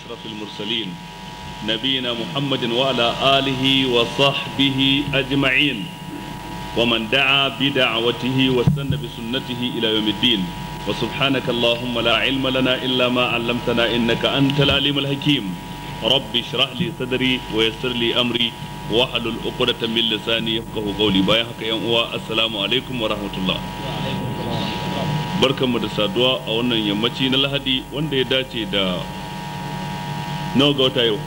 أشرف المرسلين نبينا محمد وعلى آله وصحبه أجمعين ومن دعا بدعوته واستنى بسنته إلى يوم الدين وسبحانك اللهم لا علم لنا إلا ما علمتنا إنك أنت العليم الحكيم رب اشرح لي صدري ويسر لي أمري واحلل عقدة من لساني يفقه قولي بايعك يا السلام عليكم ورحمة الله barkanmu da saduwa a wannan yammaci na lahadi wanda ya dace da nawa ga wata yau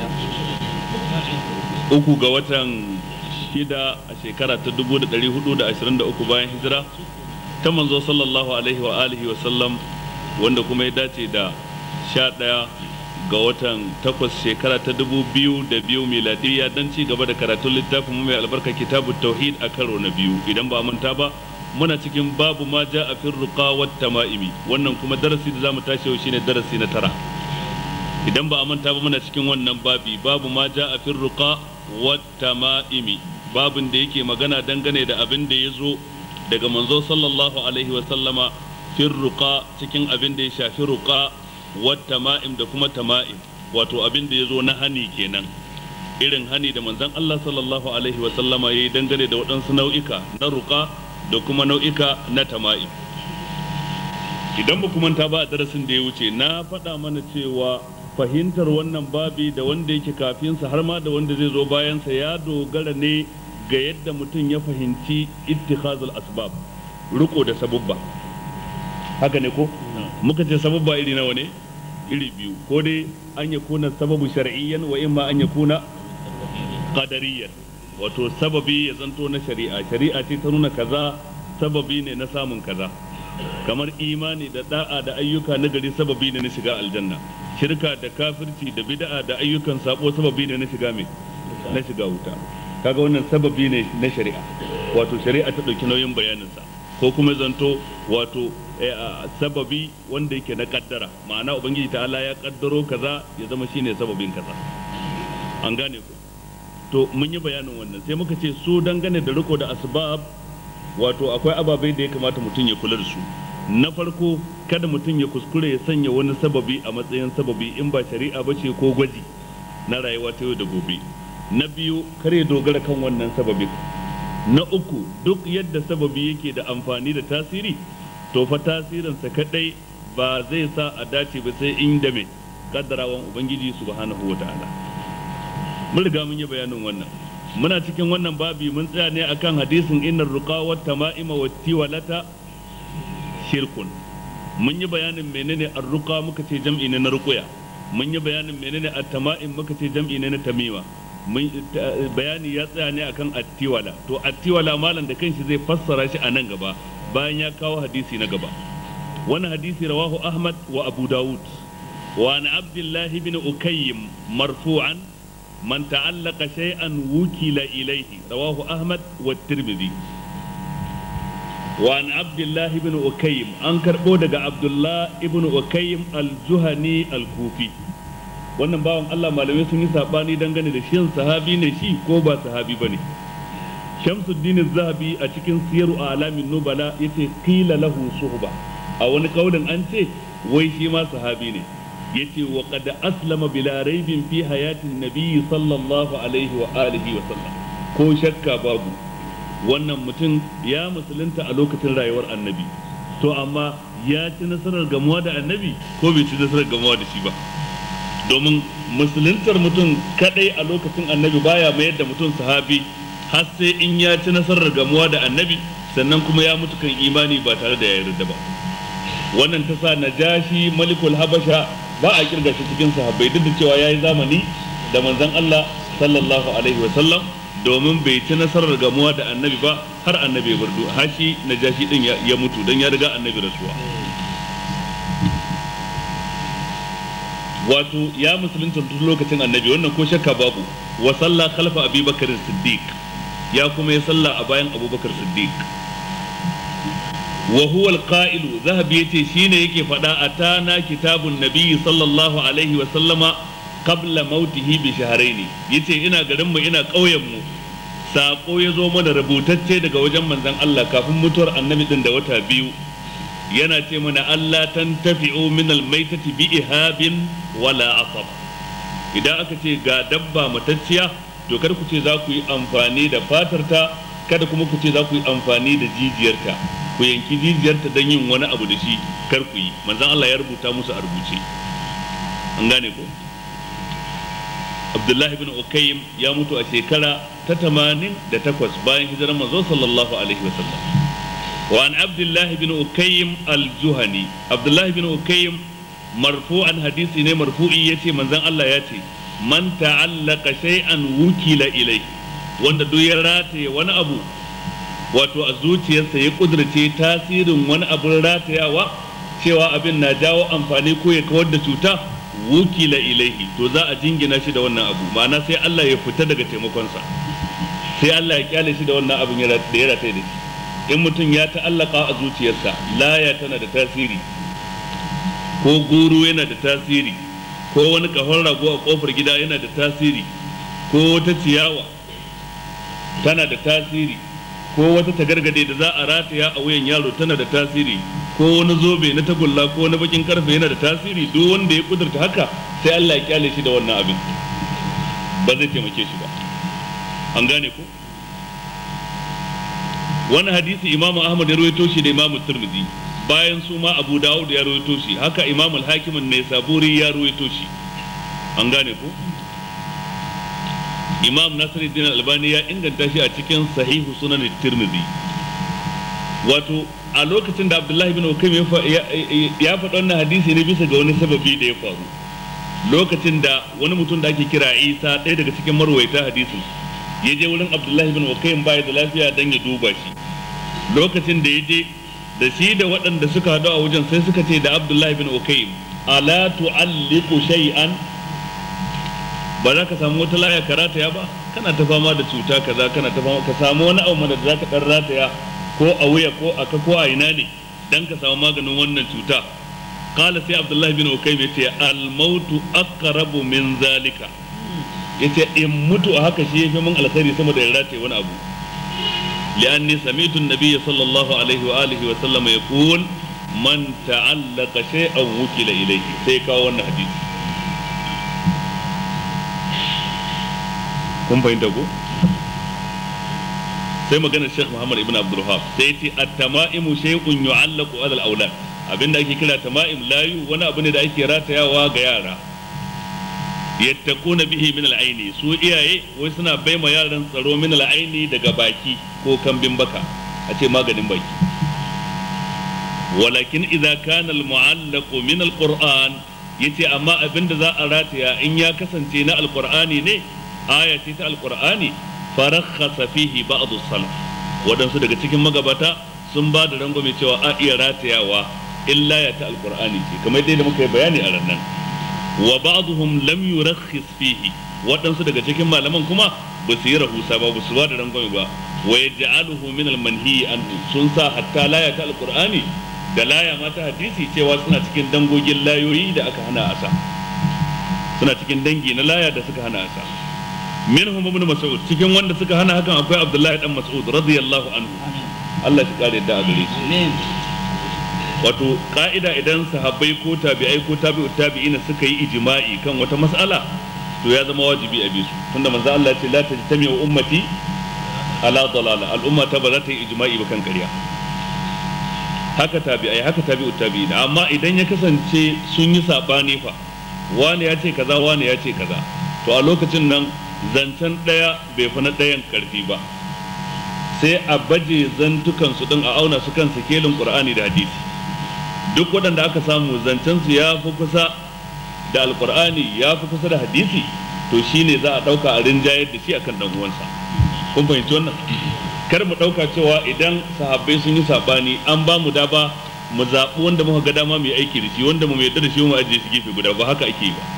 uku ga watan shida a shekara ta 1423 bayan hijira ta manzo sallallahu alaihi wa alihi wa sallam wanda kuma ya dace da sha ɗaya ga watan takwas shekara ta dubu biyu da biyu miladiyya don ci gaba da karatun littafin mai albarka kitabu tauhid a karo na biyu idan ba manta ba muna cikin babu ma ja a fin ruqa wat tama'imi wannan kuma darasi da zamu tashi yau shine darasi na tara idan ba a manta ba muna cikin wannan babi babu ma ja a fin ruqa wat tama'imi babin da yake magana dangane da abin da ya zo daga manzo sallallahu alaihi wa sallama fin ruqa cikin abin da ya shafi ruqa wat tama'im da kuma tama'im wato abin da ya zo na hani kenan irin hani da manzon Allah sallallahu alaihi wa sallama yayi dangane da waɗansu nau'ika na ruqa da kuma nau'ika na tama'i idan ba manta ba a darasin da ya wuce na faɗa mana cewa fahimtar wannan babi da wanda yake kafinsa har ma da wanda zai zo bayansa ya dogara ne ga yadda mutum ya fahimci ittikhazul asbab riko da sabubba haka ne ko muka ce sabubba iri nawa ne iri biyu ko dai an ya kuna sababu shar'iyyan wa imma an ya kuna qadariyyan wato sababi ya zanto na shari'a shari'a ce ta nuna kaza sababi ne na samun kaza kamar imani da da'a da ayyuka na gari sababi ne na shiga aljanna shirka da kafirci da bid'a da ayyukan sabo sababi ne na shiga mai na shiga wuta kaga wannan sababi ne na shari'a wato shari'a ta dauki nauyin bayaninsa ko kuma zanto wato sababi wanda yake na kaddara ma'ana ubangiji ta'ala ya kaddaro kaza ya zama shine sababin kaza an gane ku to mun yi bayanin wannan sai muka ce su dangane da riko da asbab wato akwai ababai da ya kamata mutum ya kula da su na farko kada mutum ya kuskure ya sanya wani sababi a matsayin sababi in ba shari'a ba ce ko gwaji na rayuwa ta yau da gobe na biyu kar ya dogara kan wannan sababin na uku duk yadda sababi yake da amfani da tasiri to fa tasirinsa kadai ba zai sa a dace ba sai inda mai kaddarawan ubangiji subhanahu wa ta'ala mun riga mun yi bayanin wannan muna cikin wannan babi mun tsaya ne akan hadisin innar ruqa wa tama'ima wa tiwalata shirkun mun yi bayanin menene ar-ruqa muka ce jam'i ne na ruqya mun yi bayanin menene at-tama'im muka ce jam'i ne na tamima mun bayani ya tsaya ne akan at-tiwala to at-tiwala malam da kanshi zai fassara shi a nan gaba bayan ya kawo hadisi na gaba wannan hadisi rawahu ahmad wa abu dawud wa an abdullahi bin ukayyim marfu'an من تعلق شيئا وكل إليه رواه أحمد والترمذي وعن عبد الله بن أكيم أنكر بودك عبد الله بن أكيم الجهني الكوفي wannan bawan Allah malamai sun yi sabani dangane da shin sahabi ne shi ko ba sahabi bane Shamsuddin Zahabi a cikin siyaru a alamin nubala yace qila lahu suhba a wani kaulin an ce wai shi ma sahabi ne yace wa qad aslama bila raibin fi hayatin nabiyyi sallallahu alaihi wa alihi wa sallam ko shakka babu wannan mutum ya musulunta a lokacin rayuwar annabi to amma ya ci nasarar gamuwa da annabi ko bai ci nasarar gamuwa da shi ba domin musuluntar mutum kadai a lokacin annabi baya mayar da mutum sahabi har sai in ya ci nasarar gamuwa da annabi sannan kuma ya mutu kan imani ba tare da ya yarda ba wannan ta sa najashi malikul habasha ba a kirga shi cikin sahabbai duk da cewa yayi zamani da manzon Allah sallallahu alaihi wa sallam domin bai ci nasarar gamuwa da annabi ba har annabi ya bardu har shi najashi din ya mutu dan ya riga annabi rasuwa wato ya musulunta tun lokacin annabi wannan ko shakka babu wa salla khalfa abubakar siddiq ya kuma ya salla a bayan abubakar siddiq wa huwa alqa'ilu zahabi yace shine yake fada atana kitabun nabiy sallallahu alaihi wa sallama qabla mautihi bi shahrayn yace ina garin mu ina ƙauyen mu sako ya zo mana rubutacce daga wajen manzon Allah kafin mutuwar annabi din da wata biyu yana ce mana Allah tantafi'u min almaitati bi ihabin wala asab idan aka ce ga dabba matacciya to kada ku ce za ku yi amfani da fatarta kada kuma ku ce za ku yi amfani da jijiyarta ku yanki jijiyarta don yin wani abu da shi kar ku yi manzon Allah ya rubuta musu a rubuce an gane ko Abdullahi bin Ukayyim ya mutu a shekara ta tamanin da takwas bayan hijirar manzo sallallahu alaihi wasallam wa an Abdullahi bin Ukayyim al-Juhani Abdullahi bin Ukayyim marfu'an hadisi ne marfu'i yace manzon Allah ya ce man ta'allaka shay'an wukila ilai wanda duk ya rataye wani abu wato a zuciyarsa ya kudurce tasirin wani abin ratayawa cewa abin na jawo amfani ko ya kawar da cuta wukila ilaihi to za a jingina shi da wannan abu ma'ana sai Allah ya fita daga taimakonsa sai Allah ya kyale shi da wannan abin da ya rataye da shi in mutum ya ta'allaka a zuciyarsa laya tana da tasiri ko guru yana da tasiri ko wani kahon rago a kofar gida yana da tasiri ko wata ciyawa tana da tasiri ko wata tagargade da za a rataya a wuyan yaro tana da tasiri ko wani zobe na tagulla ko wani bakin karfe yana da tasiri duk wanda ya kudurta haka sai Allah ya kyale shi da wannan abin ba zai taimake shi ba an gane ko wani hadisi imamu ahmad ya rawaito shi da imamu turmizi bayan su ma abu dawud ya rawaito shi haka imamu al-hakim ne saburi ya rawaito shi an gane ko imam nasiruddin albani ya inganta shi a cikin sahihu sunan tirmidhi wato a lokacin da abdullahi bin ukaim ya faɗa wannan hadisi ne bisa ga wani sababi da ya faru lokacin da wani mutum da ake kira isa ɗaya daga cikin marwaita hadisin ya je wurin abdullahi bin ukaim baya da lafiya don ya duba shi lokacin da ya je da shi da waɗanda suka haɗu a wajen sai suka ce da abdullahi bin ukaim ala tu'alliqu shay'an ba za ka samu wata laya ka rataya ba kana ta fama da cuta kaza kana ta fama ka samu wani abu da za ka dan rataya ko a wuya ko a ka ko a ina ne dan ka samu maganin wannan cuta qala sai abdullahi bin ukaym yace al mautu aqrabu min zalika yace in mutu a haka shi yafi min alkhairi sama da in rataye wani abu li'anni sami'tu an-nabiy sallallahu alaihi wa alihi wa sallam yaqul man ta'allaqa shay'an wukila ilayhi sai kawo wannan hadisi kun fahimta ko sai maganar Sheikh Muhammad ibn Abdul Wahhab sai yace at-tama'imu shay'un yu'allaqu 'ala al-awlad abinda ake kira tama'im layu wani abu ne da ake ratayawa ga yara yattaquna bihi min al-aini su iyaye wai suna baima yaran tsaro min al-aini daga baki ko kambin baka a ce maganin baki walakin idza kana al-mu'allaqu min al-qur'an yace amma abinda za a rataya in ya kasance na al-qur'ani ne aya ce ta alkur'ani farakhasa fihi ba'd salaf wadansu daga cikin magabata sun ba da rangwame cewa a iya ratayawa illa ya ta alkur'ani ce kamar dai da muka yi bayani a rannan wa ba'dhum lam yurakhis fihi wadansu daga cikin malaman kuma ba su yi rahusa ba ba su ba da rangwame ba wa yaj'aluhu min al-manhi anhu sun sa hatta laya ta alkur'ani da laya ma ta hadisi cewa suna cikin dangogin layoyi da aka hana asa suna cikin dangi na laya da suka hana asa minhum ibn mas'ud cikin wanda suka hana hakan akwai abdullahi dan mas'ud radiyallahu anhu Allah shi kare da gare shi wato ka'ida idan sahabbai ko tabi'ai ko tabi'u tabi'ina suka yi ijma'i kan wata mas'ala to ya zama wajibi a bisu tunda manzo Allah ya ce la tajtami'u ummati ala dalala al'umma ta ba za ta yi ijma'i ba kan ƙarya haka tabi'ai haka tabi'u tabi'ina amma idan ya kasance sun yi sabani fa wani ya ce kaza wani ya ce kaza to a lokacin nan zancen ɗaya bai fi na ɗayan ƙarfi ba sai a baje zantukansu ɗin a auna su kan sikelin ƙur'ani da hadisi duk waɗanda aka samu zancensu ya fi kusa da alƙur'ani ya fi kusa da hadisi to shine za a ɗauka a rinjayar da shi akan ɗan uwansa kun fahimci wannan kar mu ɗauka cewa idan sahabbai sun yi saɓani an ba mu daba mu zaɓi wanda muka ga dama mu yi aiki da shi wanda mu yarda da shi mu ajiye shi gefe guda ba haka ake yi ba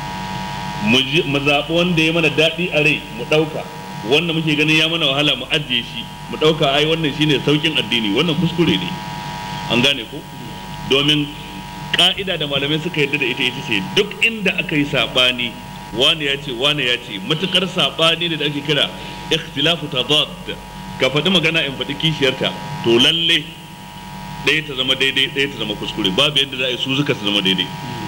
mu zaɓi wanda ya mana daɗi a rai mu ɗauka wanda muke ganin ya mana wahala mu ajiye shi mu ɗauka ai wannan shine saukin addini wannan kuskure ne an gane ko domin ka'ida da malamai suka yarda da ita ita ce duk inda aka yi saɓani wani ya ce wani ya ce matukar saɓani ne da ake kira ikhtilafu tadad ka faɗi magana in faɗi kishiyarta to lalle ɗaya ta zama daidai ɗaya ta zama kuskure babu yadda za a yi su duka su zama daidai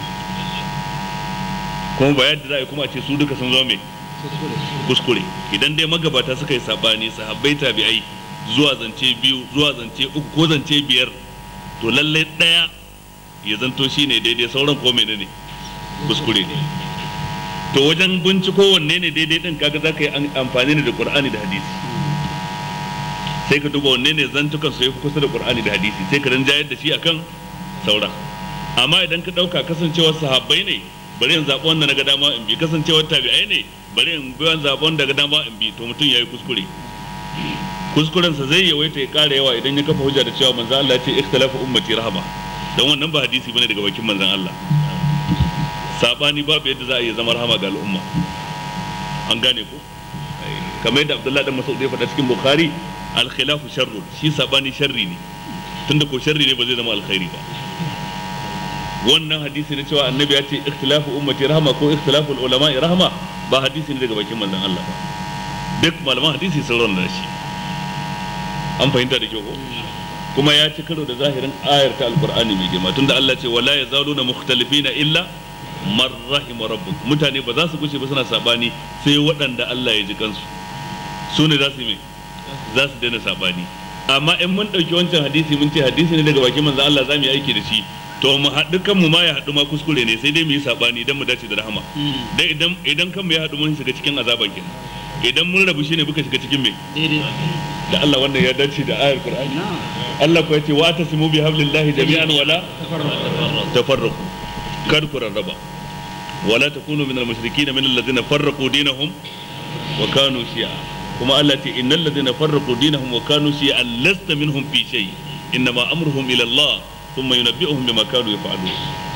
kuma ba yadda za a yi kuma a ce su duka sun zama mai kuskure idan dai magabata suka yi sabani sahabbai tabi'ai zuwa zance biyu zuwa zance uku ko zance biyar to lallai ɗaya ya zanto shi ne daidai sauran ko menene ne kuskure ne to wajen binciko wanne ne daidai din kaga za ka yi amfani da qur'ani da hadisi sai ka duba wanne ne zantukan su yafi kusa da qur'ani da hadisi sai ka rinjayar da shi akan sauran amma idan ka dauka kasancewar sahabbai ne bari in zaɓi wanda na ga dama in bi kasancewar tabi'ai ne bari in bi wanda zaɓi wanda ga dama in bi to mutum yayi kuskure kuskurensa zai yawaita ya ƙara yawa idan ya kafa hujja da cewa manzo Allah ya ce ikhtalafu ummati rahama dan wannan ba hadisi bane daga bakin manzon Allah sabani babu yadda za a iya zama rahama ga al'umma an gane ko kamar yadda Abdullahi dan Mas'ud ya faɗa cikin Bukhari al-khilafu sharrun shi sabani sharri ne tunda ko sharri ne ba zai zama alkhairi ba wannan hadisi na cewa annabi ya ce ikhtilafu ummati rahama ko ikhtilafu ulama rahama ba hadisi ne daga bakin manzon Allah ba duk malaman hadisi sun rauna shi an fahimta da kyau ko kuma ya ci karo da zahirin ayar ta alqur'ani mai girma tunda Allah ce wala yazaluna mukhtalifina illa man rahima rabbuk mutane ba za su gushe ba suna sabani sai waɗanda Allah ya ji kansu su ne za su yi za su daina sabani amma in mun ɗauki wancan hadisi mun ce hadisi ne daga bakin manzo Allah za mu yi aiki da shi to mu haɗu kan mu ma ya haɗu ma kuskure ne sai dai mu yi sabani idan mu dace da rahama dan idan idan kan mu ya haɗu mun shiga cikin azaban kenan idan mun rabu shine muka shiga cikin me da Allah wannan ya dace da ayar Qur'ani Allah ko yace wa tasimu bi hablillahi jami'an wala tafarraqu kar ku rarraba wala takunu minal mushrikeen min alladhina farraqu dinahum wa kanu shi'a kuma Allah ce innal ladhina farraqu dinahum wa kanu shi'a lasta minhum fi shay innama amruhum ila Allah thumma yunabbi'uhum bima kanu yaf'alun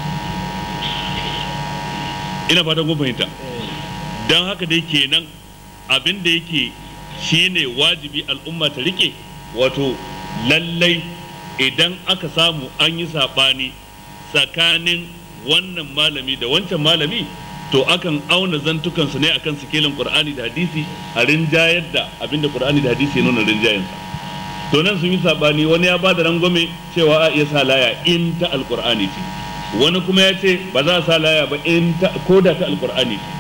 ina fatan kun fahimta dan haka dai kenan abin da yake shine wajibi al'umma ta rike wato lallai idan aka samu an yi saɓani tsakanin wannan malami da wancan malami to akan auna zantukansu ne akan sikelin qur'ani da hadisi a rinjayar da abinda qur'ani da hadisi ya nuna rinjayensa to nan sun yi saɓani wani ya ba da rangwame cewa a iya sa laya in ta alqur'ani ce wani kuma ya ce ba za a sa laya ba in ta ko da ta alqur'ani ce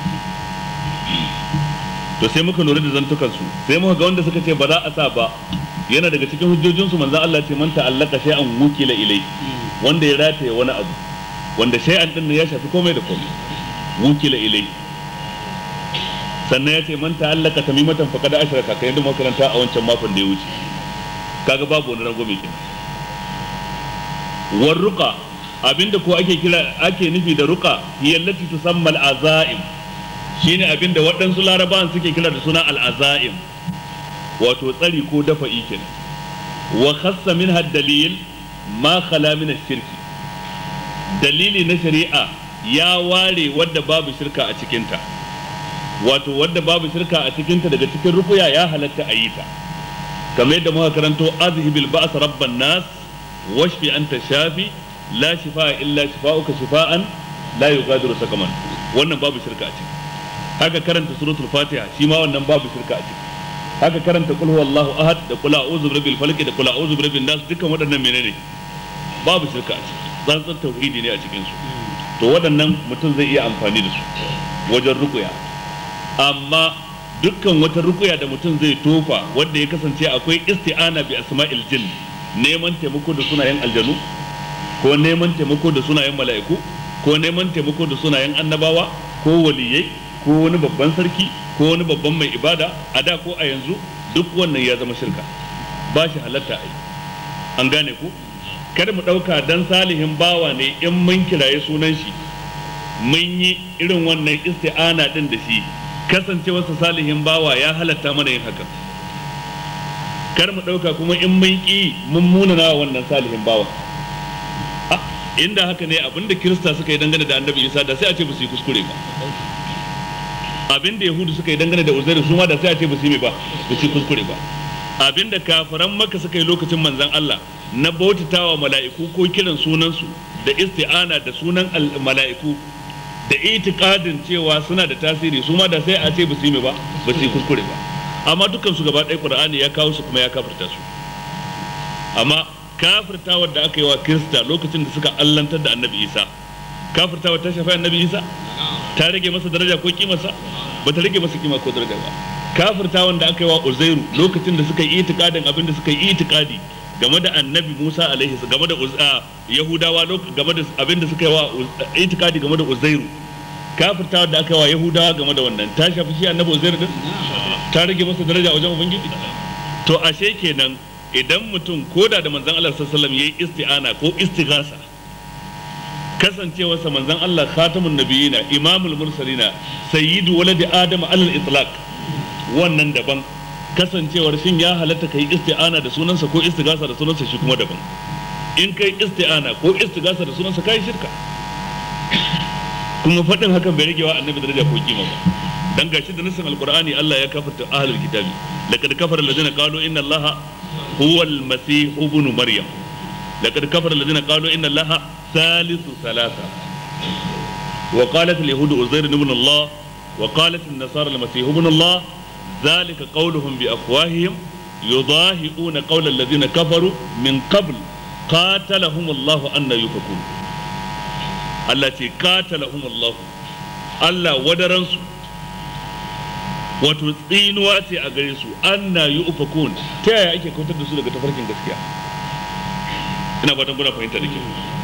to sai muka lura da zantukansu sai muka ga wanda suka ce ba za a sa ba yana daga cikin hujjojinsu manzon Allah ce man ta'allaka shay'an wukila ilai wanda ya rataye wani abu wanda shay'an din ya shafi komai da komai wukila ilai sannan ya ce man ta'allaka tamimatan faqad ashraka kai yadda makaranta a wancan makon da ya wuce kaga babu wani rangwame kenan warruqa abinda ko ake kira ake nufi da ruqa hiya allati tusamma al-azaim shine abinda waɗansu larabawan suke kira da suna al-azaim wato tsari ko dafa kenan wa khassa minha dalil ma khala min shirki dalili na shari'a ya ware wadda babu shirka a cikinta wato wadda babu shirka a cikinta daga cikin rukuya ya halatta a yi ta kamar yadda muka karanto azhibil ba's rabban nas washfi anta shafi la shifa illa shifa'uka shifa'an la yughadiru sakaman wannan babu shirka a ciki haka karanta suratul fatiha shi ma wannan babu shirka a ciki haka karanta kul huwallahu ahad da kul a'udhu birabbil falaq da kul a'udhu birabbin nas dukkan waɗannan menene babu shirka a ciki tsantsan tauhidi ne a cikin su to waɗannan mutum zai iya amfani da su wajen rukuya amma dukkan wata rukuya da mutum zai tofa wanda ya kasance akwai isti'ana bi asma'il jinn neman taimako da sunayen aljanu ko neman taimako da sunayen mala'iku ko neman taimako da sunayen annabawa ko waliyai ko wani babban sarki ko wani babban mai ibada a da ko a yanzu duk wannan ya zama shirka ba shi halatta a yi an gane ku kada mu ɗauka dan salihin bawa ne in mun kiraye sunan shi mun yi irin wannan isti'ana din da shi kasancewarsa salihin bawa ya halatta mana yin haka kar mu ɗauka kuma in mun ƙi mun munana wannan salihin bawa inda haka ne abinda kirista suka yi dangane da annabi isa da sai a ce ba su yi kuskure ba abinda yahudu suka yi dangane da uzairu su ma da sai a ce ba su yi ba ba su yi kuskure ba abinda kafiran maka suka yi lokacin manzan Allah na bautatawa mala'iku ko kiran sunansu da isti'ana da sunan mala'iku da itikadin cewa suna da tasiri su ma da sai a ce ba su yi ba ba su yi kuskure ba amma dukkan su gaba ɗaya qur'ani ya kawo su kuma ya kafirta su amma kafirtawar da aka yi wa kirista lokacin da suka allantar da annabi isa kafirtawar ta shafi annabi isa ta rage masa daraja ko kimarsa ba ta rage masa kima ko daraja ba kafirtawan da aka yi wa uzairu lokacin da suka yi itikadin abin da suka yi itikadi game da annabi musa alaihi game da yahudawa game da abin da suka yi wa itikadi game da uzairu kafirtawar da aka yi wa yahudawa game da wannan ta shafi shi annabi uzairu din ta rage masa daraja wajen ubangiji to ashe kenan idan mutum koda da manzon Allah sallallahu alaihi wasallam yayi isti'ana ko istighasa kasancewarsa manzon Allah khatamun nabiyina imamul mursalina sayyidu waladi adam alal itlaq wannan daban kasancewar shin ya halatta kai isti'ana da sunansa ko istighasa da sunansa shi kuma daban in kai isti'ana ko istighasa da sunansa kai shirka kuma faɗin hakan bai rage wa annabi daraja ko kima ba dan gashi da nasin alqur'ani Allah ya kafarta ahlul kitabi laqad kafara alladhina qalu inna allaha huwa almasih ibn maryam laqad kafara alladhina qalu inna allaha thalithu thalatha wa qalat alyahud uzair ibn allah wa qalat an-nasara almasih ibn allah ذلك قولهم بأفواههم يضاهئون قول الذين كفروا من قبل قاتلهم الله أن يفكون التي قاتلهم الله الله ودرنسوا wato tsinuwa ce a gare su anna yi ufakun ta yaya ake kautar da su daga tafarkin gaskiya ina fatan kuna fahimta da ke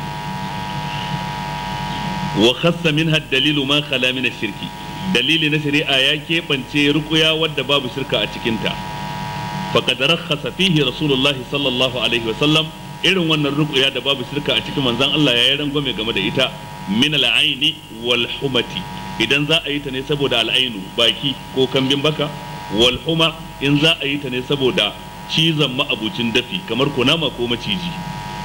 wa khassa minha dalilu ma khala min shirki dalili na shari'a ya keɓance rukuya wadda babu shirka a cikinta faqad rakhasa fihi rasulullahi sallallahu alaihi wa sallam irin wannan rukuya da babu shirka a cikin manzon Allah ya yi rangwame game da ita min al-aini wal humati idan za a yi ta ne saboda al'ainu baki ko kambin baka wal huma in za a yi ta ne saboda cizon ma'abucin dafi kamar kunama ko maciji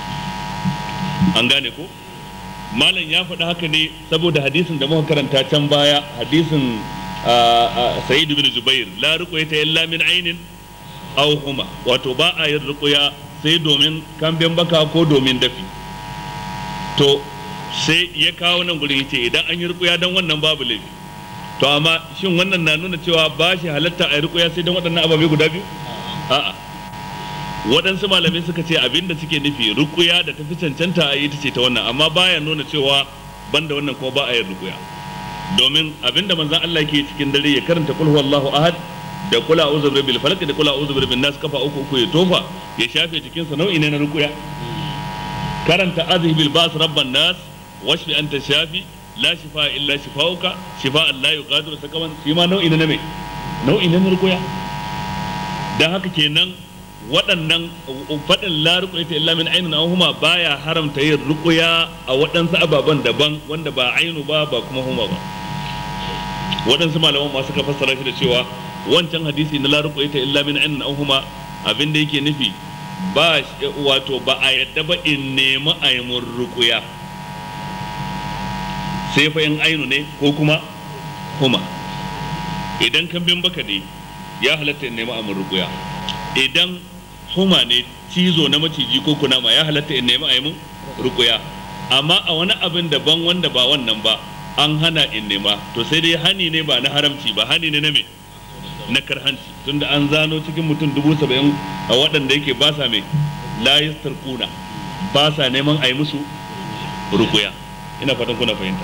an gane ko malam ya faɗi haka ne saboda hadisin da muka karanta can baya hadisin sa'id bin jubair la ruqyata illa min ainin aw huma wato ba a yin ruqya sai domin kambin baka ko domin dafi to sai ya kawo nan gurin yace idan an yi rukuya dan wannan babu laifi to amma shin wannan na nuna cewa ba shi halatta a yi rukuya sai dan waɗannan ababe guda biyu a'a waɗansu malamai suka ce abinda suke nufi rukuya da tafi cancanta a yi ta ce ta wannan amma baya nuna cewa banda wannan kuma ba a yi rukuya domin abinda manzon Allah ke cikin dare ya karanta kul huwallahu ahad da kula a'udhu birabbil falaq da kula a'udhu birabbin nas kafa uku uku ya tofa ya shafe cikin sa nau'i ne na rukuya karanta azhibil bas rabban nas washfi anta shafi la shifa illa shifauka shifa la yughadiru sakaman shi ma nau'i na me nau'i na rukuya dan haka kenan waɗannan faɗin la ruqyata illa min ainin aw huma baya haramta yin rukuya a waɗansu ababen daban wanda ba ainu ba ba kuma huma ba waɗansu malaman ma suka fassara shi da cewa wancan hadisi na la ruqyata illa min ainin aw huma abin da yake nufi ba wato ba a yadda ba in nemi a yi mun rukuya sai fa in ainu ne ko kuma huma idan kambin baka ne ya halatta in nemi a mun rukuya idan huma ne cizo na maciji ko kunama ya halatta in nemi a yi mun rukuya amma a wani abin daban wanda ba wannan ba an hana in nema to sai dai hani ne ba na haramci ba hani ne na me na karhanci tunda an zano cikin mutum dubu saba'in a waɗanda yake ba sa mai layis tarkuna ba sa neman a yi musu rukuya ina fatan kuna fahimta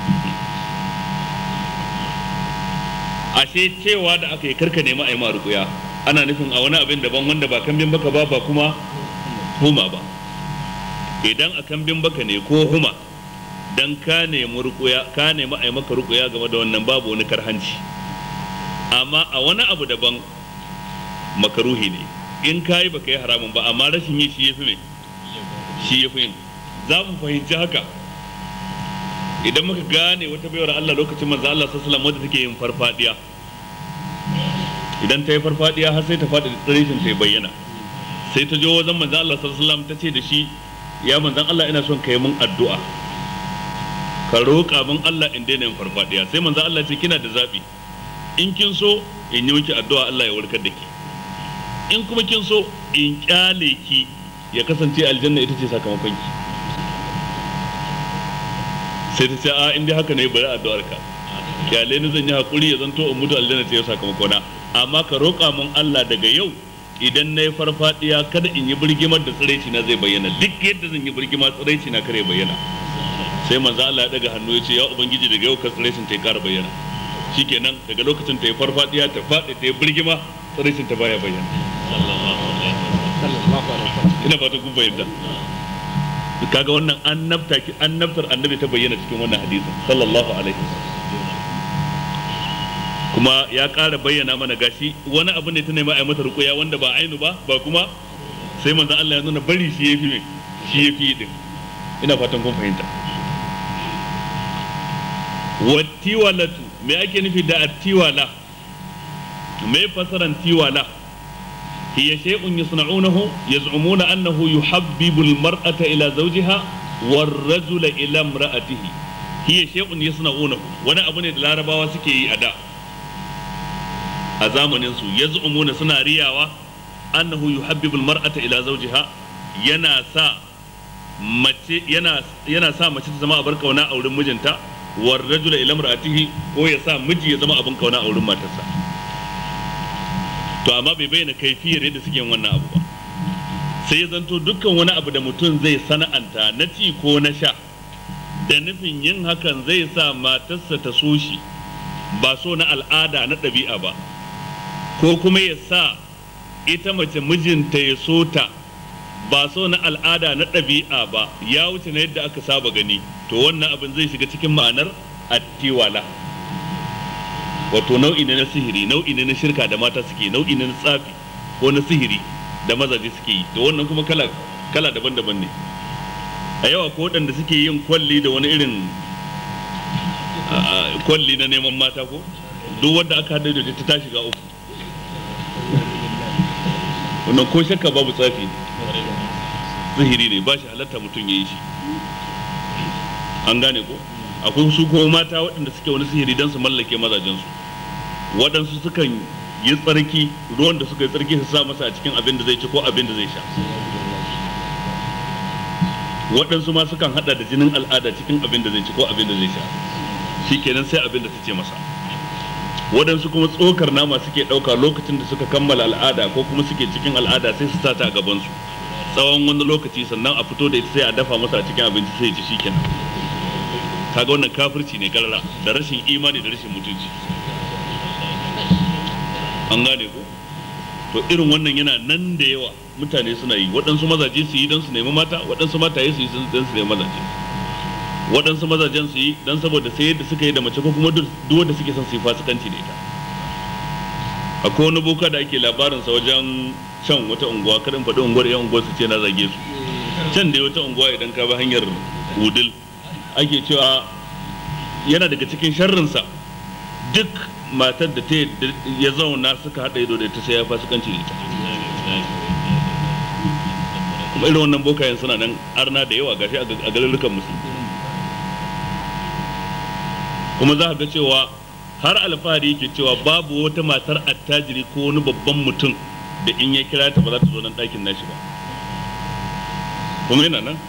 ashe cewa da aka yi karka nema a yi ma rukuya ana nufin a wani abin daban wanda ba kambin baka ba ba kuma huma ba idan a kambin baka ne ko huma dan ka nemi rukuya ka nemi a yi maka rukuya game da wannan babu wani karhanci amma a wani abu daban makaruhi ne in ka yi baka yi haramun ba amma rashin yi shi ya fi mai shi ya fi yin za mu fahimci haka idan muka gane wata baiwar Allah lokacin manzo Allah sallallahu alaihi wadda take yin farfadiya idan ta yi farfadiya har sai ta faɗi tsirishin ta bayyana sai ta jo wajen manzo Allah sallallahu alaihi ta ce da shi ya manzon Allah ina son ka yi mun addu'a ka roƙa min Allah in daina yin farfadiya sai manzo Allah ce kina da zabi in kin so in yi miki addu'a Allah ya warkar da ki in kuma kin so in kyale ki ya kasance aljanna ita ce sakamakon ki sai ta ce a in dai haka ne bari addu'ar ka kyale ni zan yi hakuri ya zanto in mutu aljanna ce sakamakona amma ka roƙa min Allah daga yau idan na yi farfadiya kada in yi birgimar da tsiraici na zai bayyana duk yadda zan yi birgima tsiraici na kare bayyana sai manzo Allah ya daga hannu ya ce ya ubangiji daga yau ka tsiraicin ta ya kara bayyana shikenan daga lokacin ta yi farfadiya ta faɗi ta yi birgima tsiraicin ta baya bayyana ina fata kun bayyana kaga wannan annabta ki annabtar annabi ta bayyana cikin wannan hadisin sallallahu alaihi kuma ya ƙara bayyana mana gashi wani abu ne ta nema a yi mata rukuya wanda ba ainu ba ba kuma sai manzo Allah ya nuna bari shi yafi me shi yafi din ina fatan kun fahimta wattiwalatu me ake nufi da attiwala me fasaran tiwala هي شيء يصنعونه يزعمون أنه يحبب المرأة إلى زوجها والرجل إلى امرأته هي شيء يصنعونه وانا أبني العربة وسكي أداء أزامن ينسو يزعمون سنا رياوة أنه يحبب المرأة إلى زوجها ينا سا mace yana yana sa mace ta zama abin kauna a wurin mijinta war rajula ila imra'atihi ko ya sa miji ya zama abin kauna a wurin matarsa to amma bai bayyana kaifiyar yadda suke yin wannan abu ba sai ya zanto dukkan wani abu da mutum zai sana'anta na ci ko na sha da nufin yin hakan zai sa matarsa ta so shi ba so na al'ada na ɗabi'a ba ko kuma ya sa ita mace mijinta ya so ta ba so na al'ada na ɗabi'a ba ya wuce na yadda aka saba gani to wannan abin zai shiga cikin ma'anar attiwala wato nau'i ne na sihiri nau'i ne na shirka da mata suke nau'i ne na tsafi ko na sihiri da mazaje suke yi to wannan kuma kala kala daban-daban ne a yawa ko waɗanda suke yin kwalli da wani irin kwalli na neman mata ko duk wanda aka haɗa da ta ta shiga uku wannan ko shakka babu tsafi ne sihiri ne ba shi halatta mutum ya yi shi an gane ko akwai su ko mata waɗanda suke wani sihiri don su mallake mazajensu waɗansu sukan yi tsarki ruwan da suka yi tsarki su sa masa a cikin abin da zai ci ko abin da zai sha waɗansu ma sukan hada da jinin al'ada cikin abin da zai ci ko abin da zai sha shikenan sai abin da ta ce masa waɗansu kuma tsokar nama suke ɗauka lokacin da suka kammala al'ada ko kuma suke cikin al'ada sai su sata a gabansu tsawon wani lokaci sannan a fito da ita sai a dafa masa a cikin abinci sai ya ci shikenan kaga wannan kafirci ne karara da rashin imani da rashin mutunci an gane ko to irin wannan yana nan da yawa mutane suna yi waɗansu mazaje su yi don su nemi mata waɗansu mataye su yi don su nemi mazaje waɗansu mazajen su yi don saboda sai yadda suka yi da mace ko kuma duk wanda suke son su yi fasikanci da ita akwai wani boka da ake labarinsa wajen can wata unguwa karin faɗi unguwar yan unguwar su ce na zage su can dai wata unguwa idan ka bi hanyar wudil ake cewa yana daga cikin sharrinsa duk matar da ta ya zauna suka haɗa ido da ita sai ya fasikanci da ita kuma irin wannan bokayen suna nan arna da yawa gashi a garurukan musulmi kuma za ga cewa har alfahari yake cewa babu wata matar attajiri ko wani babban mutum da in ya kira ta ba za ta zo nan ɗakin nashi ba kuma yana nan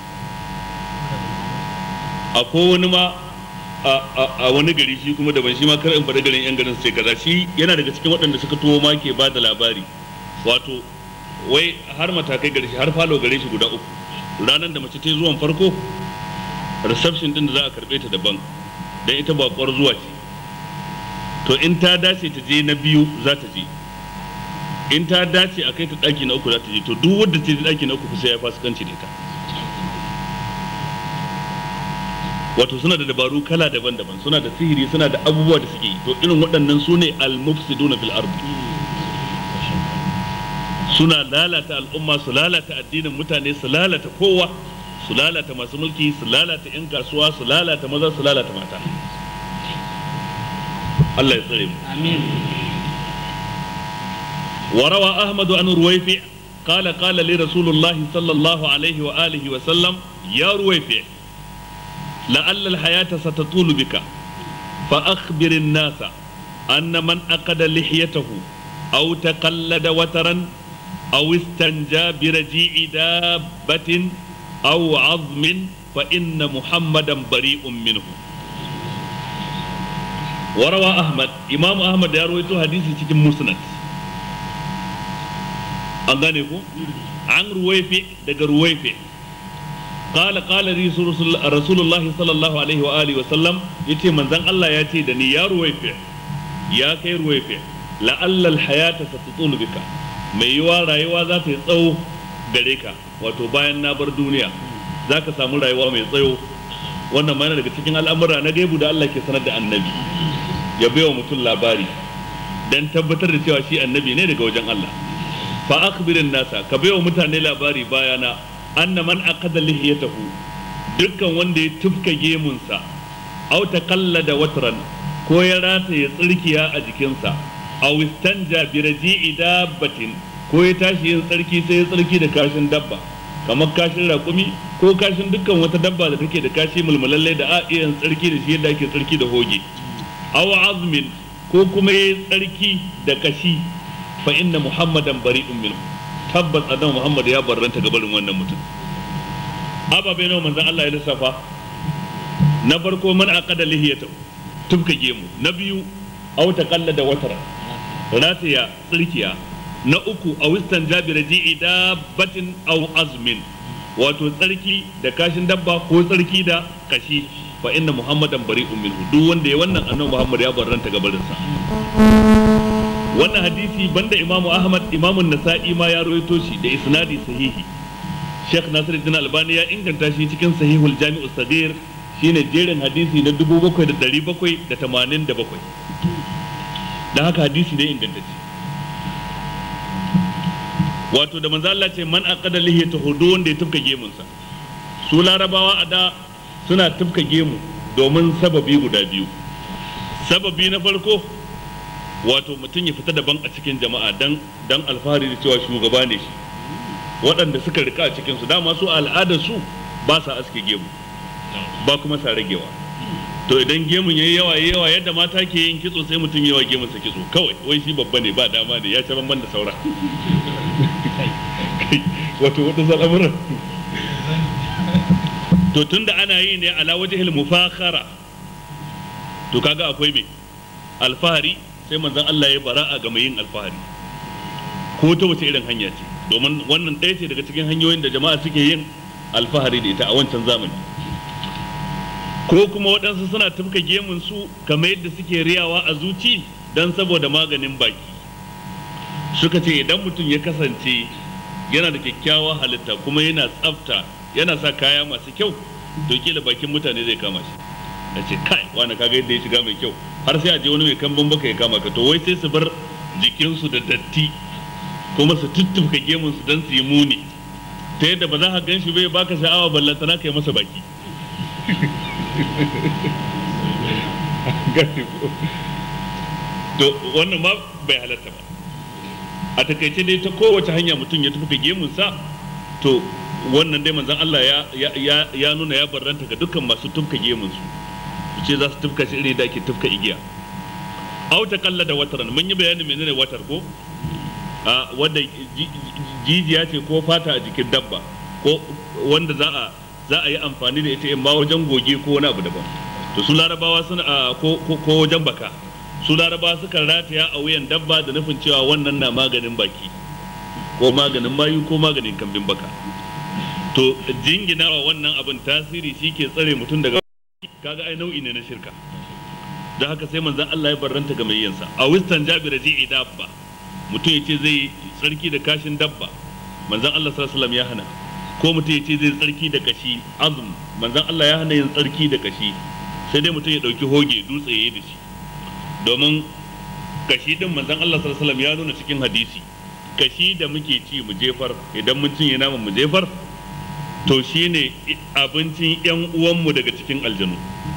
akwai wani ma a wani gari shi kuma daban shi ma kar in faɗi garin yan garin sai kaza shi yana daga cikin waɗanda suka tuwo ma ke ba da labari wato wai har matakai gare shi har falo gare shi guda uku ranar da mace ta zuwan farko reception din da za a karɓe ta daban dan ita bakwar zuwa ce to in ta dace ta je na biyu za ta je in ta dace a kai ta ɗaki na uku za ta je to duk wadda ce ɗaki na uku sai ya fasikanci da ita wato suna da dabaru kala daban-daban suna da sihiri suna da abubuwa da suke yi to irin waɗannan su ne al-mufsiduna fil ardi suna lalata al'umma su lalata addinin mutane su lalata kowa su lalata masu mulki su lalata 'yan kasuwa su lalata maza su lalata mata Allah ya tsare mu amin وروى أحمد عن رويفع قال قال لي رسول الله صلى الله عليه وآله وسلم يا رويفع لعل الحياة ستطول بك فأخبر الناس أن من أقد لحيته أو تقلد وترا أو استنجى برجيع دابة أو عظم فإن محمدا بريء منه وروى أحمد إمام أحمد يروي حديث في مسند an gane ko an ruwaife daga ruwaife qala qala rasulullah sallallahu alaihi wa alihi wa sallam yace manzon Allah ya ce da ni ya ruwaife ya kai ruwaife la'alla alhayata satutulu bika mai yiwa rayuwa za ta yi tsawo gare ka wato bayan na bar duniya za ka samu rayuwa mai tsayo wannan ma daga cikin al'amura na gaibu da Allah ke sanar da annabi ya baiwa mutum labari dan tabbatar da cewa shi annabi ne daga wajen Allah fa akhbirin nasa ka baiwa mutane labari bayana anna man aqada lihiyatahu dukkan wanda ya tufka gemunsa aw taqallada watran ko ya rata ya tsirkiya a jikinsa aw istanja bi raji'i dabbatin ko ya tashi yin tsarki sai ya tsarki da kashin dabba kamar kashin raƙumi ko kashin dukkan wata dabba da take da kashi mulmulalle da a iya tsarki da shi yadda ake tsarki da hoge aw azmin ko kuma yayi tsarki da kashi fa inna muhammadan bari'un minhu tabbas annabi muhammad ya barranta ga barin wannan mutum ababe nawa manzon Allah ya lissafa na farko man aqada lihiyata tubka gemu na biyu aw taqallada watara rataya tsirkiya na uku a wistan jabira ji'i dabbatin aw azmin wato tsarki da kashin dabba ko tsarki da kashi fa inna muhammadan bari'un minhu duk wanda ya wannan annabi muhammad ya barranta gabarin sa wannan hadisi banda imamu ahmad imamu nasa'i ma ya rawaito shi da isnadi sahihi sheikh nasiruddin albani ya inganta shi cikin sahihul jami'u sagir shine jerin hadisi na 7787 da haka hadisi ne ingantacce wato da manzo Allah ce man aqada lihiyata hudu wanda ya tufka gemunsa su larabawa a da suna tufka gemu domin sababi guda biyu sababi na farko wato mutum ya fita daban a cikin jama'a dan dan alfahari da cewa shugaba ne shi waɗanda suka rika a cikin su dama su al'adar su ba sa aske gemu ba kuma sa ragewa to idan gemun yayi yawa yayi yawa yadda mata ke yin kitso sai mutum yawa gemun sa kitso kawai wai shi babba ne ba dama ne ya ci banban da saura wato wata al'amuran to tunda ana yi ne ala wajhil mufakhara to kaga akwai me alfahari sai manzon Allah ya bara'a ga mai yin alfahari ko ta wace irin hanya ce domin wannan ɗaya ce daga cikin hanyoyin da jama'a suke yin alfahari da ita a wancan zamani ko kuma waɗansu suna tafka gemun su kamar yadda suke riyawa a zuci don saboda maganin baki suka ce idan mutum ya kasance yana da kyakkyawa halitta kuma yana tsafta yana sa kaya masu kyau to kila bakin mutane zai kama shi da ce kai wani kaga yadda ya shiga mai kyau har sai a je wani mai kambun baka ya kama ka to wai sai su bar jikinsu da datti kuma su tuttuka gemun su don su yi muni ta yadda ba za ka gan shi bai baka sha'awa ballantana kai masa baki to wannan ma bai halatta ba a takaice dai ta kowace hanya mutum ya tafi gemunsa to wannan dai manzon Allah ya ya ya nuna ya barranta ga dukkan masu tufka gemunsu su ce za su tufka shi iri da ake tufka igiya aw ta kalla da wataran mun yi bayanin menene watar ko a wanda jijiya ce ko fata a jikin dabba ko wanda za a za a yi amfani da ita in ma wajen goge ko wani abu daban to su larabawa suna ko ko wajen baka su larabawa sukan rataya a wuyan dabba da nufin cewa wannan na maganin baki ko maganin mayu ko maganin kambin baka to jinginawa wannan abin tasiri shi ke tsare mutum daga kaga ai nau'i ne na shirka da haka sai manzon Allah ya barranta ga mai yansa a wistan jabir ji dabba mutum ya ce zai tsarki da kashin dabba manzon Allah sallallahu alaihi wasallam ya hana ko mutum ya ce zai tsarki da kashi azum manzon Allah ya hana yin tsarki da kashi sai dai mutum ya dauki hoge dutse yayi da shi domin kashi din manzon Allah sallallahu alaihi wasallam ya nuna cikin hadisi kashi da muke ci mu jefar idan mun cinye naman mu jefar to shine abincin yan uwanmu daga cikin aljanu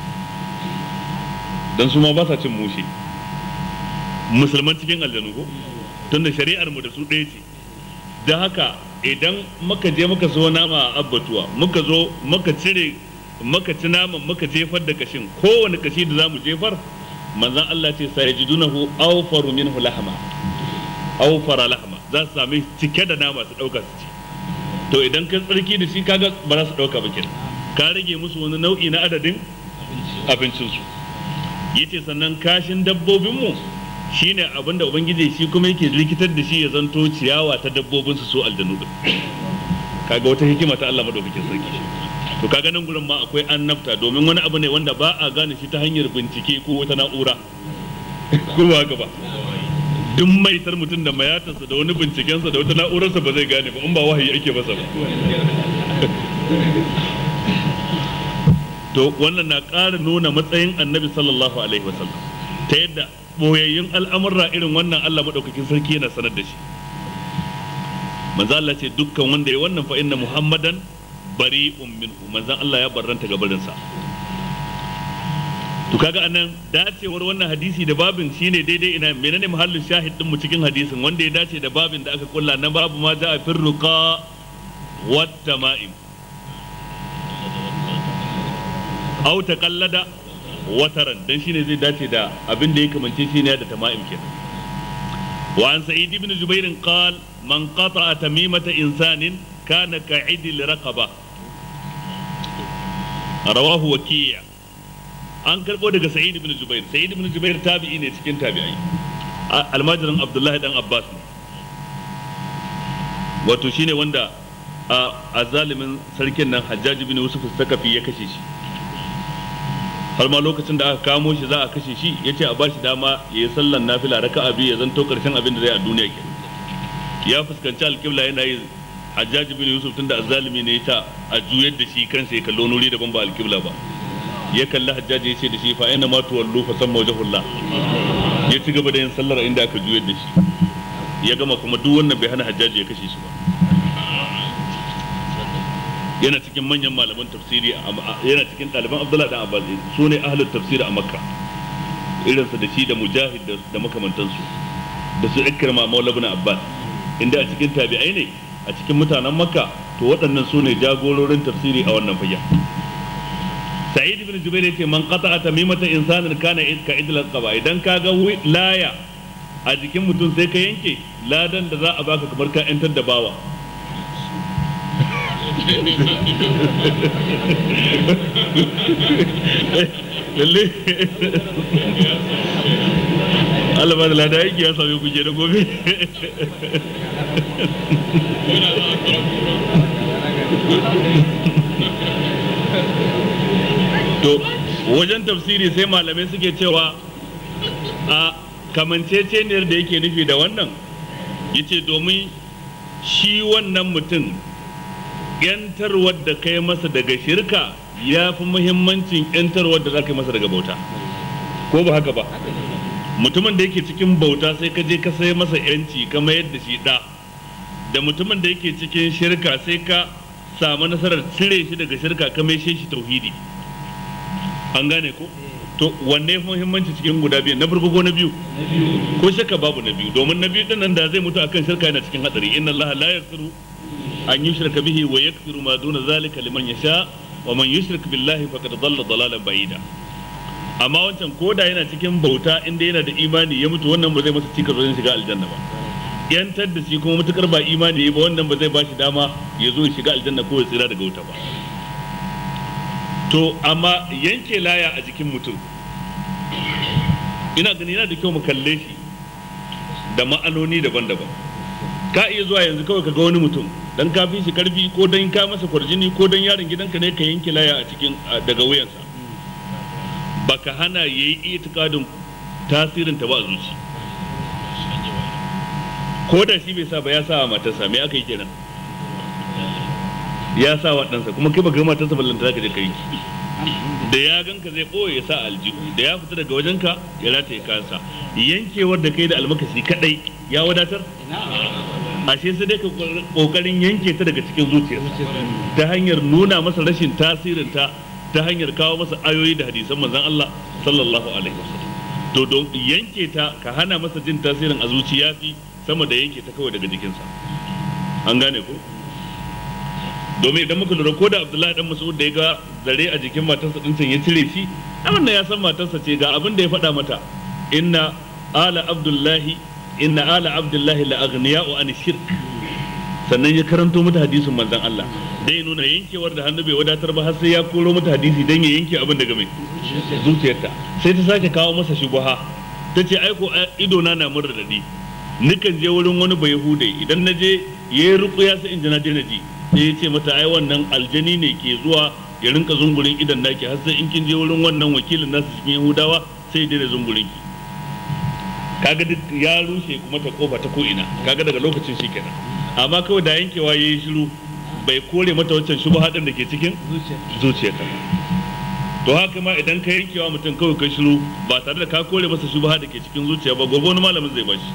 dan su ma ba sa cin mushe musulman cikin aljanu ko tunda shari'ar mu da su ɗaya ce da haka idan muka je muka so nama a abbatuwa muka zo muka cire muka ci naman muka jefar da kashin kowane kashi da zamu jefar manzon Allah ce sai yajidunahu awfaru minhu lahma awfara lahma za su sami cike da nama su dauka su ci to idan ka tsarki da shi kaga ba za su dauka ba kenan ka rage musu wani nau'i na adadin abincinsu yace sannan kashin dabbobinmu shine abinda ubangiji shi kuma yake likitar da shi ya zanto ciyawa ta dabbobin su so aljanu din kaga wata hikima ta Allah madaukakin sarki to kaga nan gurin ma akwai annabta domin wani abu ne wanda ba a gane shi ta hanyar bincike ko wata na'ura ko ba haka ba duk maitar mutum da mayatansa da wani bincikensa da wata na'urarsa ba zai gane ba in ba wahayi ake masa ba to wannan na ƙara nuna matsayin annabi sallallahu alaihi wasallam ta yadda boyayyun al'amurra irin wannan Allah maɗaukakin sarki yana sanar da shi manzo Allah ce dukkan wanda ya wannan fa inna muhammadan bari'un minhu manzon Allah ya barranta gabarinsa to kaga anan dacewar wannan hadisi da babin shine daidai ina menene mahallin shahid din mu cikin hadisin wanda ya dace da babin da aka kulla na babu ma ja'a firruqa wat tama'im aw taqallada wataran dan shine zai dace da abin da ya kamance shi ne da tama'im kenan wa an sa'id ibn jubair qal man qata'a tamimata insanin kana ka'idil raqaba rawahu waki' an karbo daga sa'id ibn jubair sa'id ibn jubair tabi'i ne cikin tabi'ai almajirin abdullahi dan abbas ne wato shine wanda a zalimin sarkin nan hajjaji bin yusuf sakafi ya kashe shi har ma lokacin da aka kamo shi za a kashe shi ya ce a bashi dama ya yi sallan nafila raka'a biyu ya zanto karshen abin da zai a duniya ke ya fuskanci alƙibla yana yi hajjaji bin yusuf tunda azzalimi ne ya ta a juyar da shi kansa ya kallo nuri daban ba alƙibla ba ya kalli hajjaji ya ce da shi fa ina ma tuwallu fa san wajhullah ya ci gaba da yin sallar inda aka juyar da shi ya gama kuma duk wannan bai hana hajjaji ya kashe shi ba yana cikin manyan malaman tafsiri yana cikin ɗaliban abdullah dan abbas su ne ahlul tafsiri a makka irinsa da shi da mujahid da makamantansu da su ikrama maula ibn abbas inda a cikin tabi'ai ne a cikin mutanen makka to waɗannan su ne jagororin tafsiri a wannan fagen sa'id ibn jubair yace man qata'a tamimata insanin kana ka idlal qaba idan ka ga laya a jikin mutum sai ka yanke ladan da za a baka kamar ka yantar da bawa lalle Allah ba da lada yake ya same kuje da gobe to wajen tafsiri sai malamai suke cewa a kamanceceniyar da yake nufi da wannan yace domin shi wannan mutum yantarwar da kai masa daga shirka ya fi muhimmancin yantarwar da za ka yi masa daga bauta ko ba haka ba mutumin da yake cikin bauta sai ka je ka sai masa yanci ka mayar da shi da da mutumin da yake cikin shirka sai ka samu nasarar cire shi daga shirka ka mai shi tauhidi an gane ko to wanne fi muhimmanci cikin guda biyu na farko ko na biyu ko shakka babu na biyu domin na biyu din nan da zai mutu akan shirka yana cikin hadari inna allaha la yaghfiru an yushraka bihi wa yaghfiru ma duna zalika liman yasha wa man yushrik billahi faqad dhalla dhalalan ba'ida amma wancan koda yana cikin bauta inda yana da imani ya mutu wannan ba zai masa cikas wajen shiga aljanna ba yantar da shi kuma mutukar ba imani ba wannan ba zai ba shi dama ya zo ya shiga aljanna ko ya tsira daga wuta ba to amma yanke laya a jikin mutum ina gani yana da kyau mu kalle shi da ma'anoni daban-daban ka iya zuwa yanzu kawai ka ga wani mutum dan ka fi shi karfi ko dan ka masa kwarjini ko dan yaron gidanka ne ka yanke laya a cikin daga wuyansa baka hana yayi itikadin tasirin ta ba a zuci ko da shi bai sa ba ya sa wa matarsa me aka yi kenan ya sa wa ɗansa kuma kai baka ga matarsa ballanta zaka je ka yi da ya ganka zai ɓoye ya sa aljihu da ya fita daga wajenka ya rataye kansa yankewar da kai da almakashi kadai ya wadatar ashe sai dai ka kokarin yanke ta daga cikin zuciyarsa ta hanyar nuna masa rashin tasirin ta ta hanyar kawo masa ayoyi da hadisan manzon Allah sallallahu alaihi wasallam to don yanke ta ka hana masa jin tasirin a zuciya fi sama da yanke ta kawai daga jikinsa an gane ko domin idan muka lura ko da Abdullahi dan Mas'ud da ya ga zare a jikin matarsa din ya cire shi abin da ya san matarsa ce ga abin da ya faɗa mata inna ala abdullahi inna ala abdullahi la aghniya'u an shirk sannan ya karanto mata hadisin manzon Allah dai nuna yankewar da hannu bai wadatar ba har sai ya koro mata hadisi dan ya yanke abin daga mai zuciyarta sai ta sake kawo masa shubuha ta ce aiko ido na na mun radadi nikan je wurin wani bai hude idan na je ya yi rukuya sai in ji na je na ji sai ya ce mata ai wannan aljani ne ke zuwa ya rinka zungurin idan naki har sai in kin je wurin wannan wakilin nasu cikin yahudawa sai ya daina zungurin ki kaga duk ya rushe kuma ta kofa ta ko ina kaga daga lokacin shi kenan amma kawai da yankewa yayi shiru bai kore mata wancan shubha din da ke cikin zuciyarta to haka ma idan ka yankewa mutum kawai ka shiru ba tare da ka kore masa shubha da ke cikin zuciya ba gobe wani malamin zai bashi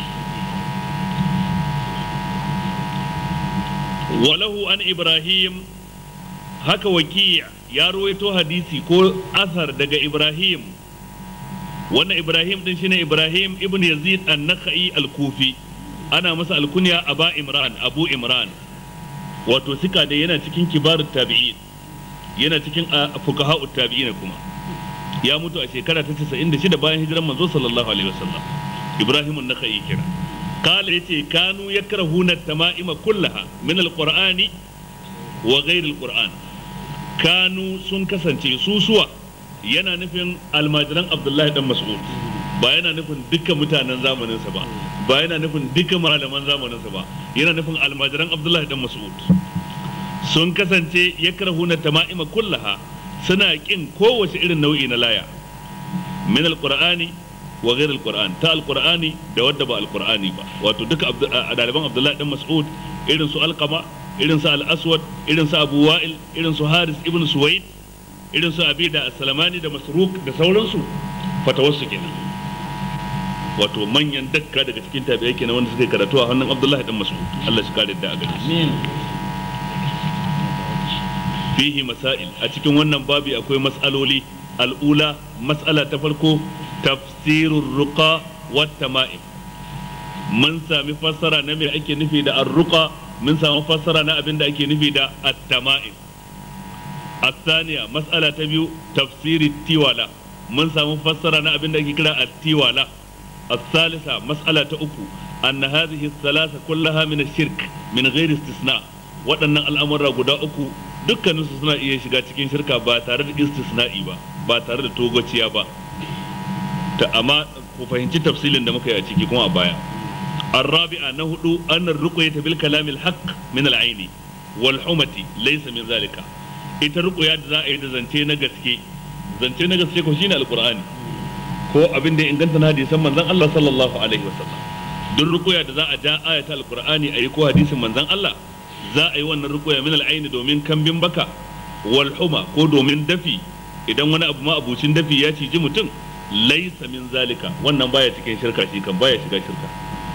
walahu an ibrahim haka waki ya ruwaito hadisi ko asar daga ibrahim wannan ibrahim din shine ibrahim ibn yazid an-nakhai al-kufi ana masa alkunya aba imran abu imran wato sika da yana cikin kibarut tabi'in yana cikin fuqaha'ut tabi'in kuma ya mutu a shekara ta 96 bayan hijiran manzo sallallahu alaihi wasallam ibrahim an-nakhai kira قال يتي كانوا يكرهون التمائم كلها من القرآن وغير القرآن كانوا سن كسنتي سوسوا yana nufin almajiran abdullahi dan mas'ud ba yana nufin dukkan mutanen zamaninsa ba ba yana nufin dukkan malaman zamaninsa ba yana nufin almajiran abdullahi dan mas'ud sun kasance ya karhuna tama'ima kullaha suna kin kowace irin nau'i na laya min alqur'ani wa ghayr alquran ta alqur'ani da wadda ba alqur'ani ba wato duka daliban abdullahi dan mas'ud irin su alqama irin su al-aswad irin su abu wa'il irin su haris ibn suwaid irin su abi da salamani da masruk da sauransu fatawarsu kenan wato manyan dakka daga cikin tabi'ai kenan wanda suka karatu a hannun abdullahi dan mas'ud Allah shi kare da a gare shi fihi masail a cikin wannan babi akwai mas'aloli al'ula mas'ala ta farko tafsirur ruqa wat tama'im mun sami fassara na me ake nufi da ar-ruqa mun sami fassara na abin da ake nufi da at-tama'im الثانية مسألة تبيو تفسير التيوالا من سامو فسر أنا أبن كلا التيوالا الثالثة مسألة أكو أن هذه الثلاثة كلها من الشرك من غير استثناء waɗannan al'amura guda uku dukkaninsu suna iya shiga cikin shirka ba tare da istisna'i ba ba tare da togaciya ba ta amma ku fahimci tafsilin da muka yi a ciki kuma a baya الرابعة نهدو أن الرقية بالكلام الحق من العين والحمة ليس من ذلك ita ruƙuya da za a yi da zance na gaske zance na gaske ko shine alqur'ani ko abin da ya inganta na hadisan manzon Allah sallallahu alaihi wasallam duk ruƙuya da za a ja ayata alqur'ani a yi ko hadisin manzon Allah za a yi wannan ruƙuya min al'aini domin kambin baka wal huma ko domin dafi idan wani abu ma abucin dafi ya ciji mutum laisa min zalika wannan baya cikin shirka shi kan baya shiga shirka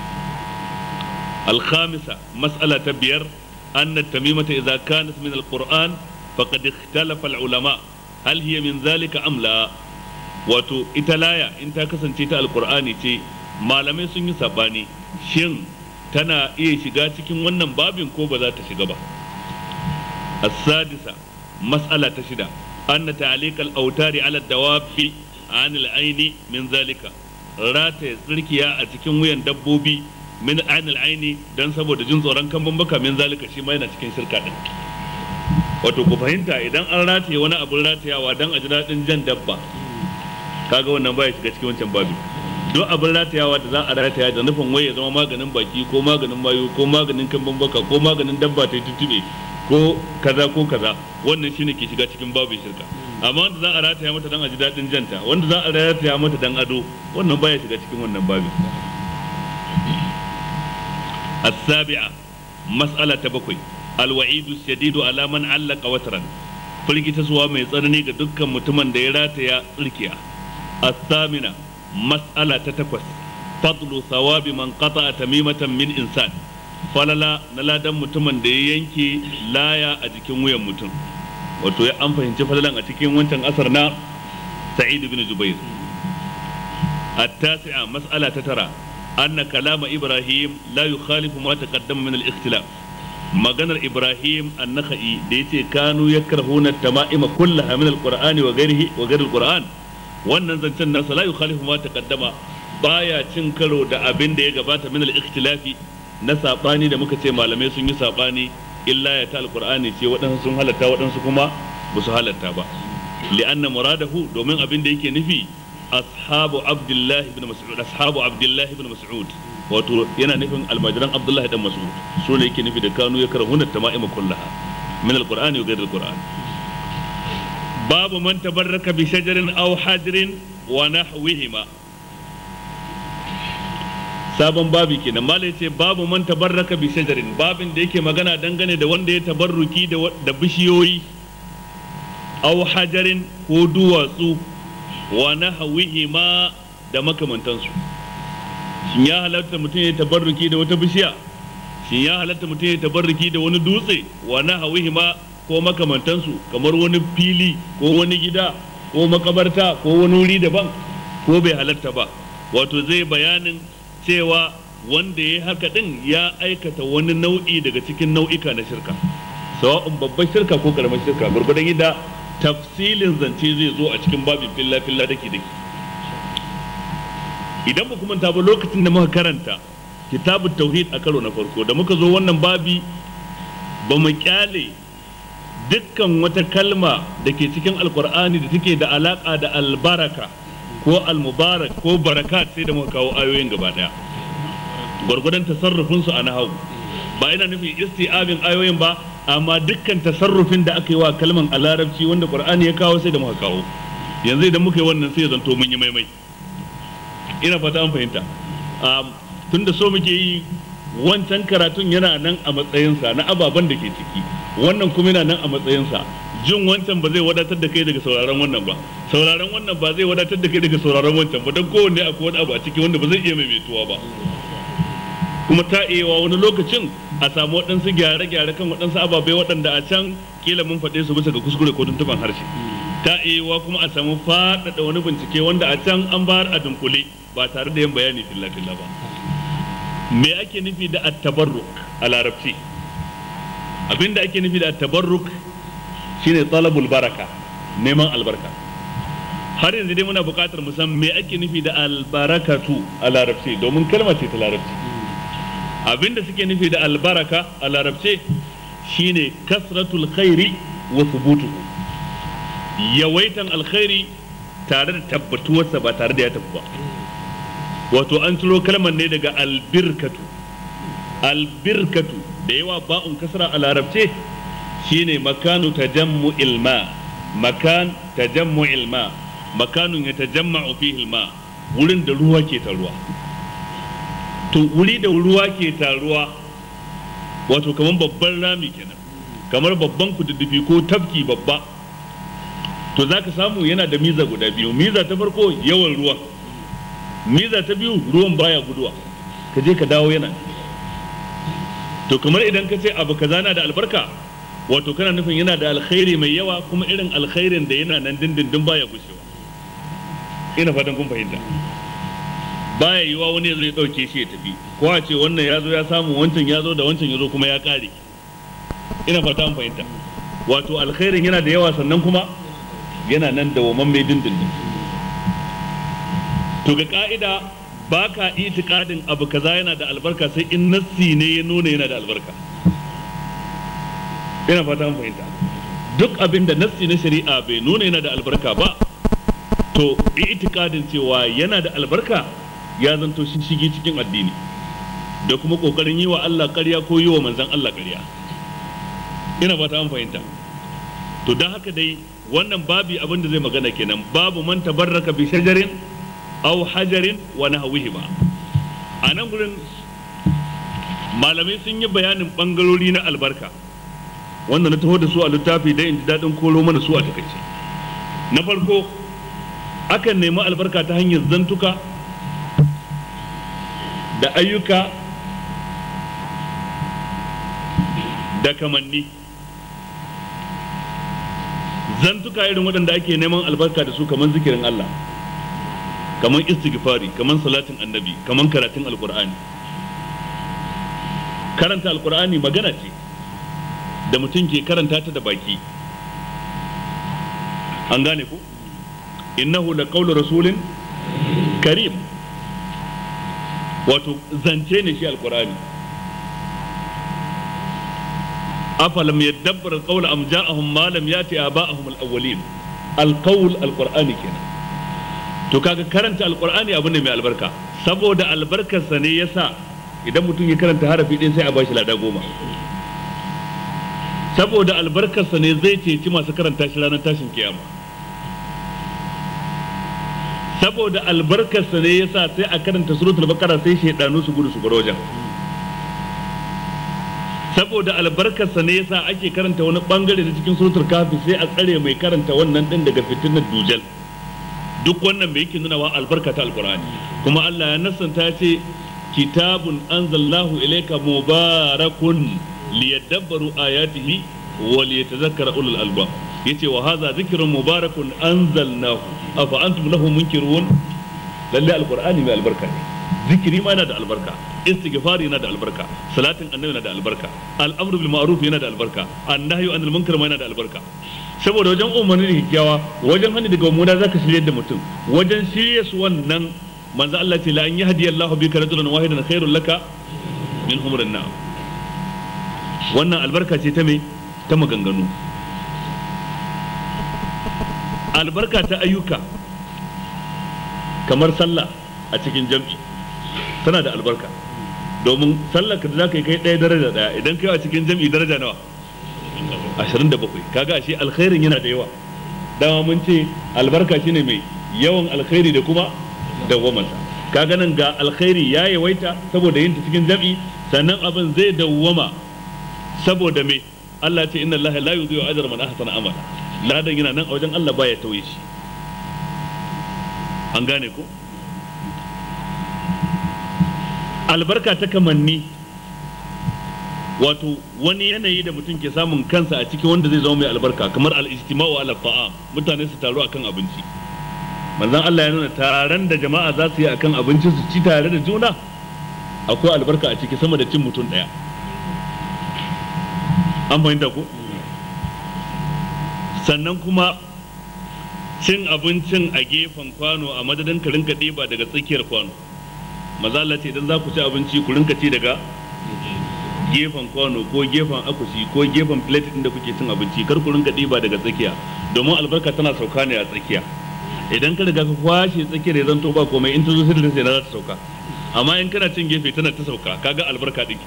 الخامسة مسألة بير أن التميمة إذا كانت من القرآن فقد اختلف العلماء هل هي من ذلك أم لا wato ita laya in ta kasance ta alkur'ani ce malamai sun yi sabani shin tana iya shiga cikin wannan babin ko ba za ta shiga ba as-sadisa mas'ala ta shida anna ta'liq al-awtari ala dawabi an al-aini min zalika rata tsirkiya a cikin wuyan dabbobi min an al-aini dan saboda jin tsoron kan baka min zalika shi ma yana cikin shirka din wato ku fahimta idan an rataye wani abun ratayawa dan a ji daɗin jan dabba kaga wannan baya shiga cikin wancan babi duk abin ratayawa da za a rataya da nufin wai ya zama maganin baki ko maganin mayu ko maganin kamban baka ko maganin dabba ta tuntube ko kaza ko kaza wannan shine ke shiga cikin babu shirka amma wanda za a rataya mata dan a ji daɗin janta wanda za a rataya mata dan ado wannan baya shiga cikin wannan babi السابعة مسألة بكوي الوعيد الشديد على من علق وترا firgita suwa mai tsanani ga dukkan mutumin da ya rataya tsirkiya الثامنة مسألة تتكوس فضل ثواب من قطع تميمة من إنسان falala na ladan mutumin da ya yanke laya a jikin wuyan mutum wato ya an fahimci falalan a cikin wancan asar na sa'id bin jubair التاسعة مسألة تترى أن كلام إبراهيم لا يخالف ما تقدم من الاختلاف maganar Ibrahim annaka'i da yace kanu yakrahuna tama'ima kullaha min alqur'ani wa ghairihi wa ghairi alqur'an wannan zancen nasa la yukhalifu ma taqaddama baya cin karo da abin da ya gabata min al-ikhtilafi na sabani da muka ce malamai sun yi sabani illa ya ta alqur'ani ce waɗansu sun halatta waɗansu kuma ba su halatta ba li'anna muradahu domin abin da yake nufi ashabu abdullahi ibn mas'ud ashabu abdullahi ibn mas'ud wato yana nufin almajiran abdullahi dan mas'ud so ne yake nufi da kanu ya karahuna tama'ima kullaha min alqur'ani wa ghayr alqur'an babu man tabarraka bi shajarin aw hajrin wa nahwihima sabon babi kenan mala yace babu man tabarraka bi shajarin babin da yake magana dangane da wanda ya tabarruki da da bishiyoyi aw hajarin ko duwatsu wa nahwihima da makamantansu shin ya halatta mutum ya tabarruki da wata bishiya shin ya halatta mutum ya tabarruki da wani dutse wa nahwihima ko makamantansu kamar wani fili ko wani gida ko makabarta ko wani wuri daban ko bai halatta ba wato zai bayanin cewa wanda ya haka din ya aikata wani nau'i daga cikin nau'ika na shirka sawa'un babban shirka ko karamar shirka gurgudan yadda tafsilin zance zai zo a cikin babin filla filla dake dake idan ba kuma ba lokacin da muka karanta kitabut tauhid a karo na farko da muka zo wannan babi ba mu kyale dukkan wata kalma da ke cikin alkur'ani da take da alaka da albaraka ko almubarak ko barakat sai da muka kawo ayoyin gaba daya gwargwadon tasarrufin su a nahawu ba ina nufin isti'abin ayoyin ba amma dukkan tasarrufin da aka yi wa kalman a larabci wanda qur'ani ya kawo sai da muka kawo yanzu idan muka yi wannan sai zanto mun yi maimai ina fata an fahimta tunda so muke yi wancan karatun yana nan a matsayinsa na ababen da ke ciki wannan kuma yana nan a matsayinsa jin wancan ba zai wadatar da kai daga sauraron wannan ba sauraron wannan ba zai wadatar da kai daga sauraron wancan ba don kowanne akwai wani abu a ciki wanda ba zai iya maimaituwa ba kuma ta iya wani lokacin a samu waɗansu gyare-gyare kan waɗansu ababai waɗanda a can kila mun faɗe su bisa ga kuskure ko tuntuban harshe ta iya kuma a samu faɗaɗa wani bincike wanda a can an bayar a dunkule ba tare da yin bayani filla-filla ba me ake nufi da at-tabarruk a larabci abinda ake nufi da at-tabarruk shine talabul baraka neman albarka har yanzu dai muna buƙatar mu san me ake nufi da albarakatu a larabci domin kalma ce ta larabci abinda suke nufi da albaraka a larabce shine kasratul khairi wa thubutuhu yawaitan alkhairi tare da tabbatuwarsa ba tare da ya tafi ba wato an ciro kalmar ne daga albirkatu albirkatu da yawa ba'un kasra a larabce shine makanu tajammu ilma makan tajammu ilma makanun ya tajamma'u fihi ilma wurin da ruwa ke taruwa to wuri da ruwa ke taruwa wato kamar babban rami kenan kamar babban kududdufi ko tafki babba to zaka samu yana da miza guda biyu miza ta farko yawan ruwa miza ta biyu ruwan baya guduwa ka je ka dawo yana to kamar idan ka ce abu kaza na da albarka wato kana nufin yana da alkhairi mai yawa kuma irin alkhairin da yana nan dindindin baya gushewa ina fatan kun fahimta baya yiwa wani ya zo ya dauke shi ya tafi ko a ce wannan ya zo ya samu wancan ya zo da wancan ya zo kuma ya kare ina fata an fahimta wato alkhairin yana da yawa sannan kuma yana nan da waman mai dindindin to ga ka'ida ba ka itikadin abu kaza yana da albarka sai in nassi ne ya nuna yana da albarka ina fata an fahimta duk abin da nassi na shari'a bai nuna yana da albarka ba to itikadin cewa yana da albarka ya zanto shi shige cikin addini da kuma kokarin yi wa Allah ƙarya ko yi wa manzon Allah ƙarya ina fata an fahimta to don haka dai wannan babi abin da zai magana kenan babu man tabarraka bi shajarin aw hajarin wa nahwihi ba a nan gurin malamai sun yi bayanin bangarori na albarka wanda na taho da su a littafi dai in ji daɗin koro mana su a takaice na farko akan nemi albarka ta hanyar zantuka da ayyuka da kamanni zantuka irin waɗanda ake neman albarka da su kamar zikirin Allah kamar istighfari kamar salatin annabi kamar karatun alkur'ani karanta alkur'ani magana ce da mutum ke karanta ta da baki an gane ku innahu la qawlu rasulin karim wato zance ne shi alkur'ani afalam yadabbar alqawla am ja'ahum ma lam yati aba'ahum alawwalin alqawl alqur'ani kenan to kaga karanta alqur'ani abu ne mai albarka saboda albarkarsa ne yasa idan mutum ya karanta harafi ɗin sai a bashi lada goma saboda albarkarsa ne zai ceci masu karanta shi ranar tashin kiyama saboda albarkarsa ne yasa sai a karanta suratul baqara sai shaidanu su gudu su bar wajen saboda albarkarsa ne yasa ake karanta wani bangare da cikin suratul kafi sai a tsare mai karanta wannan din daga fitinar dujal duk wannan mai yake nuna wa albarka ta alqur'ani kuma Allah ya nassanta ya ce kitabun anzalnahu ilayka mubarakun liyadabbaru ayatihi wa liyatadhakkara ulul albab yace wa hadha dhikrun mubarakun anzalnahu afa antum lahu munkirun lalle alqur'ani mai albarka ne zikiri ma yana da albarka istighfari yana da albarka salatin annabi yana da albarka al'amru bil ma'ruf yana da albarka annahyu anil munkar ma yana da albarka saboda wajen umarni da kyakkyawa wajen hani daga mummuna zaka shirye da mutum wajen shirye su wannan manzo Allah ce la an yahdi Allahu bika rajulan wahidan khairul laka min humrin na'am wannan albarka ce ta me ta maganganu albarka ta ayyuka kamar sallah a cikin jam'i tana da albarka domin sallar ka da zaka yi kai ɗaya daraja ɗaya idan kai a cikin jam'i daraja nawa 27 kaga ashe alkhairin yana da yawa dama mun ce albarka shine mai yawan alkhairi da kuma dawwamarsa kaga nan ga alkhairi ya yawaita saboda yin ta cikin jam'i sannan abin zai dawwama saboda me Allah ce inna Allah la yudhi'u ajra man ahsana amala ladan yana nan a wajen Allah baya tauye shi an gane ko albarka ta kamanni wato wani yanayi da mutum ke samun kansa a cikin wanda zai zama mai albarka kamar al-ijtima'u ala ta'am mutane su taru akan abinci manzon Allah ya nuna taron da jama'a za su yi akan abinci su ci tare da juna akwai albarka a ciki sama da cin mutum daya an fahimta ko sannan kuma cin abincin a gefen kwano a madadin ka rinka ɗiba daga tsakiyar kwano maza Allah ce idan za ku ci abinci ku rinka ci daga gefen kwano ko gefen akushi ko gefen plate din da kuke cin abinci kar ku rinka ɗiba daga tsakiya domin albarka tana sauka ne a tsakiya idan ka riga ka kwashe tsakiyar ya zanto ba komai in ta zo sai da sai za ta sauka amma in kana cin gefe tana ta sauka kaga albarka din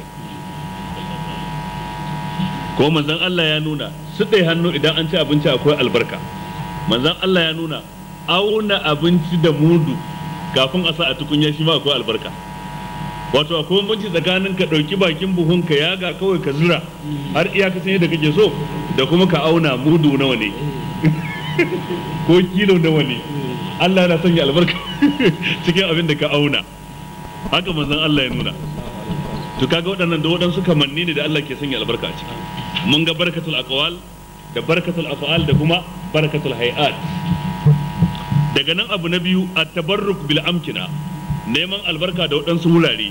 ko manzon Allah ya nuna su ɗai hannu idan an ci abinci akwai albarka manzon Allah ya nuna auna abinci da mudu kafin a sa a tukunya shi ma akwai albarka wato akwai bambanci tsakanin ka ɗauki bakin buhun ka yaga kawai ka zura har iyakacin yadda kake so da kuma ka auna mudu nawa ne ko kilo nawa ne Allah na sanya albarka cikin abin da ka auna haka manzon Allah ya nuna to kaga waɗannan da waɗansu kamanni ne da Allah ke sanya albarka a ciki mun ga barkatul aqwal da barkatul af'al da kuma barkatul hay'at daga nan abu na biyu at-tabarruk bil amkina neman albarka da waɗansu wurare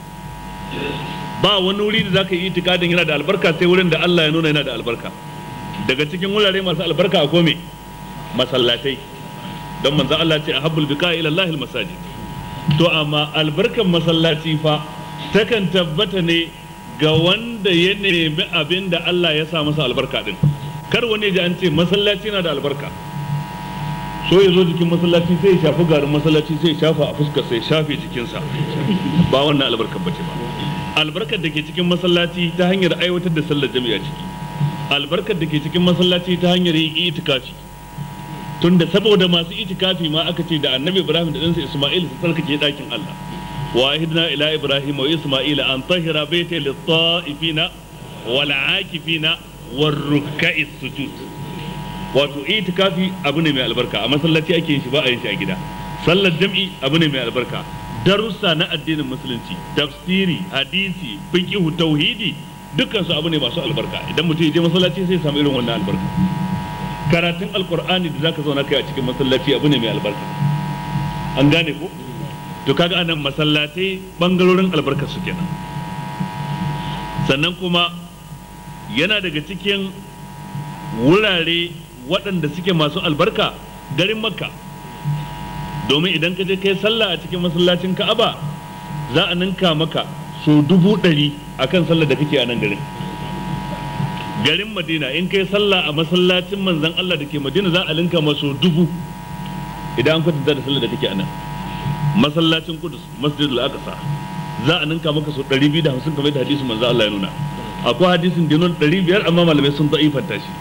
ba wani wuri da zaka yi itikadin yana da albarka sai wurin da Allah ya nuna yana da albarka daga cikin wurare masu albarka akwai me masallatai don manzo Allah ce ahabbul bika ila Allah masajid to amma albarkan masallaci fa takan tabbata ne ga wanda ya nemi abin da Allah ya sa masa albarka din kar wani ji an ce masallaci na da albarka so ya zo jikin masallaci sai ya shafi garin masallaci sai ya shafa a fuskar sai ya shafe jikinsa ba wannan albarkar bace ba albarkar da ke cikin masallaci ta hanyar aiwatar da sallar jami'a ciki albarkar da ke cikin masallaci ta hanyar yin itikafi tunda saboda masu itikafi ma aka ce da annabi ibrahim da ɗansa isma'il su tsarkake ɗakin allah وعهدنا إلى إبراهيم وإسماعيل أن طهر بيتي للطائفين والعاكفين والركع السجود wato itikafi abu ne mai albarka a masallaci ake yin shi ba a yin shi a gida sallar jam'i abu ne mai albarka darussa na addinin musulunci tafsiri hadisi fiqhu tauhidi dukkan su abu ne masu albarka idan mutum ya je masallaci sai ya samu irin wannan albarka karatun alqur'ani da zaka zauna kai a cikin masallaci abu ne mai albarka an gane ko to kaga anan masallatai bangarorin albarkar su kenan sannan kuma yana daga cikin wurare waɗanda suke masu albarka garin makka domin idan ka je kai sallah a cikin masallacin ka'aba za a ninka maka so dubu ɗari a kan sallah da kake a nan garin garin madina in kai sallah a masallacin manzan allah da ke madina za a linka maso dubu idan an kwatanta da sallar da kake anan masallacin kudus masjidul aqsa za a ninka maka so 250 kamar da hadisin manzo Allah ya nuna akwai hadisin da nuna 500 amma malamai sun da'ifanta shi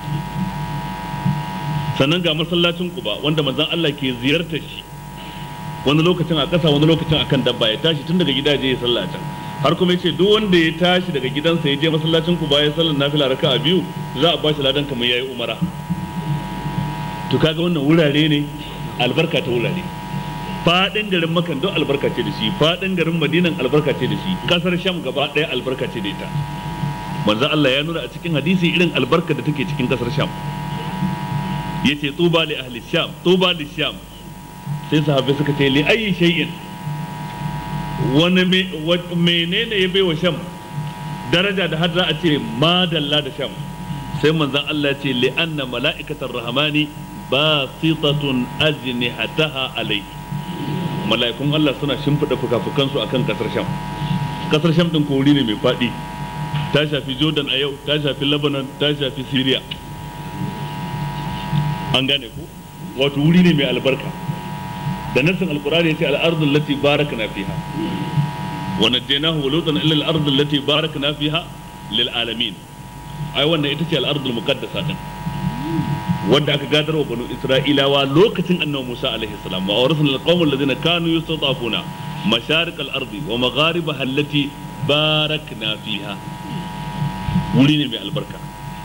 sannan ga masallacin kuba wanda manzon Allah ke ziyartar shi wani lokacin a ƙasa wani lokacin akan dabba ya tashi tun daga gida je ya sallah can har kuma yace duk wanda ya tashi daga gidansa ya je masallacin kuba ya sallar nafila raka'a biyu za a ba shi ladan kamar yayi umara to kaga wannan wurare ne albarka ta wurare fadin garin makan don albarka ce da shi fadin garin madinan albarka ce da shi kasar sham gaba ɗaya albarka ce da ita manzo Allah ya nuna a cikin hadisi irin albarka da take cikin kasar sham yace tuba li ahli sham tuba li sham sai sahabbai suka ce li ayi shay'in wani menene ya bai wa sham daraja da har za a ce madalla da sham sai manzon Allah ce li anna mala'ikatar rahmani basitatun ajnihataha alai mala'ikun Allah suna shimfida fukafukansu akan kasar sham kasar sham din kori ne mai fadi ta shafi jordan a yau ta shafi lebanon ta shafi syria an gane ku wato wuri ne mai albarka da nassin alkurani yace al-ardu allati barakna fiha wa najaynahu wa lutan illa al-ardu allati barakna fiha lil alamin ai wannan ita ce al-ardu al-muqaddasa din wanda aka gadar wa banu isra'ilawa lokacin annabi Musa alaihi salam wa awrasna al-qawm alladhina kanu yustadafuna masharik al-ardi wa magharibaha allati barakna fiha wuri ne mai albarka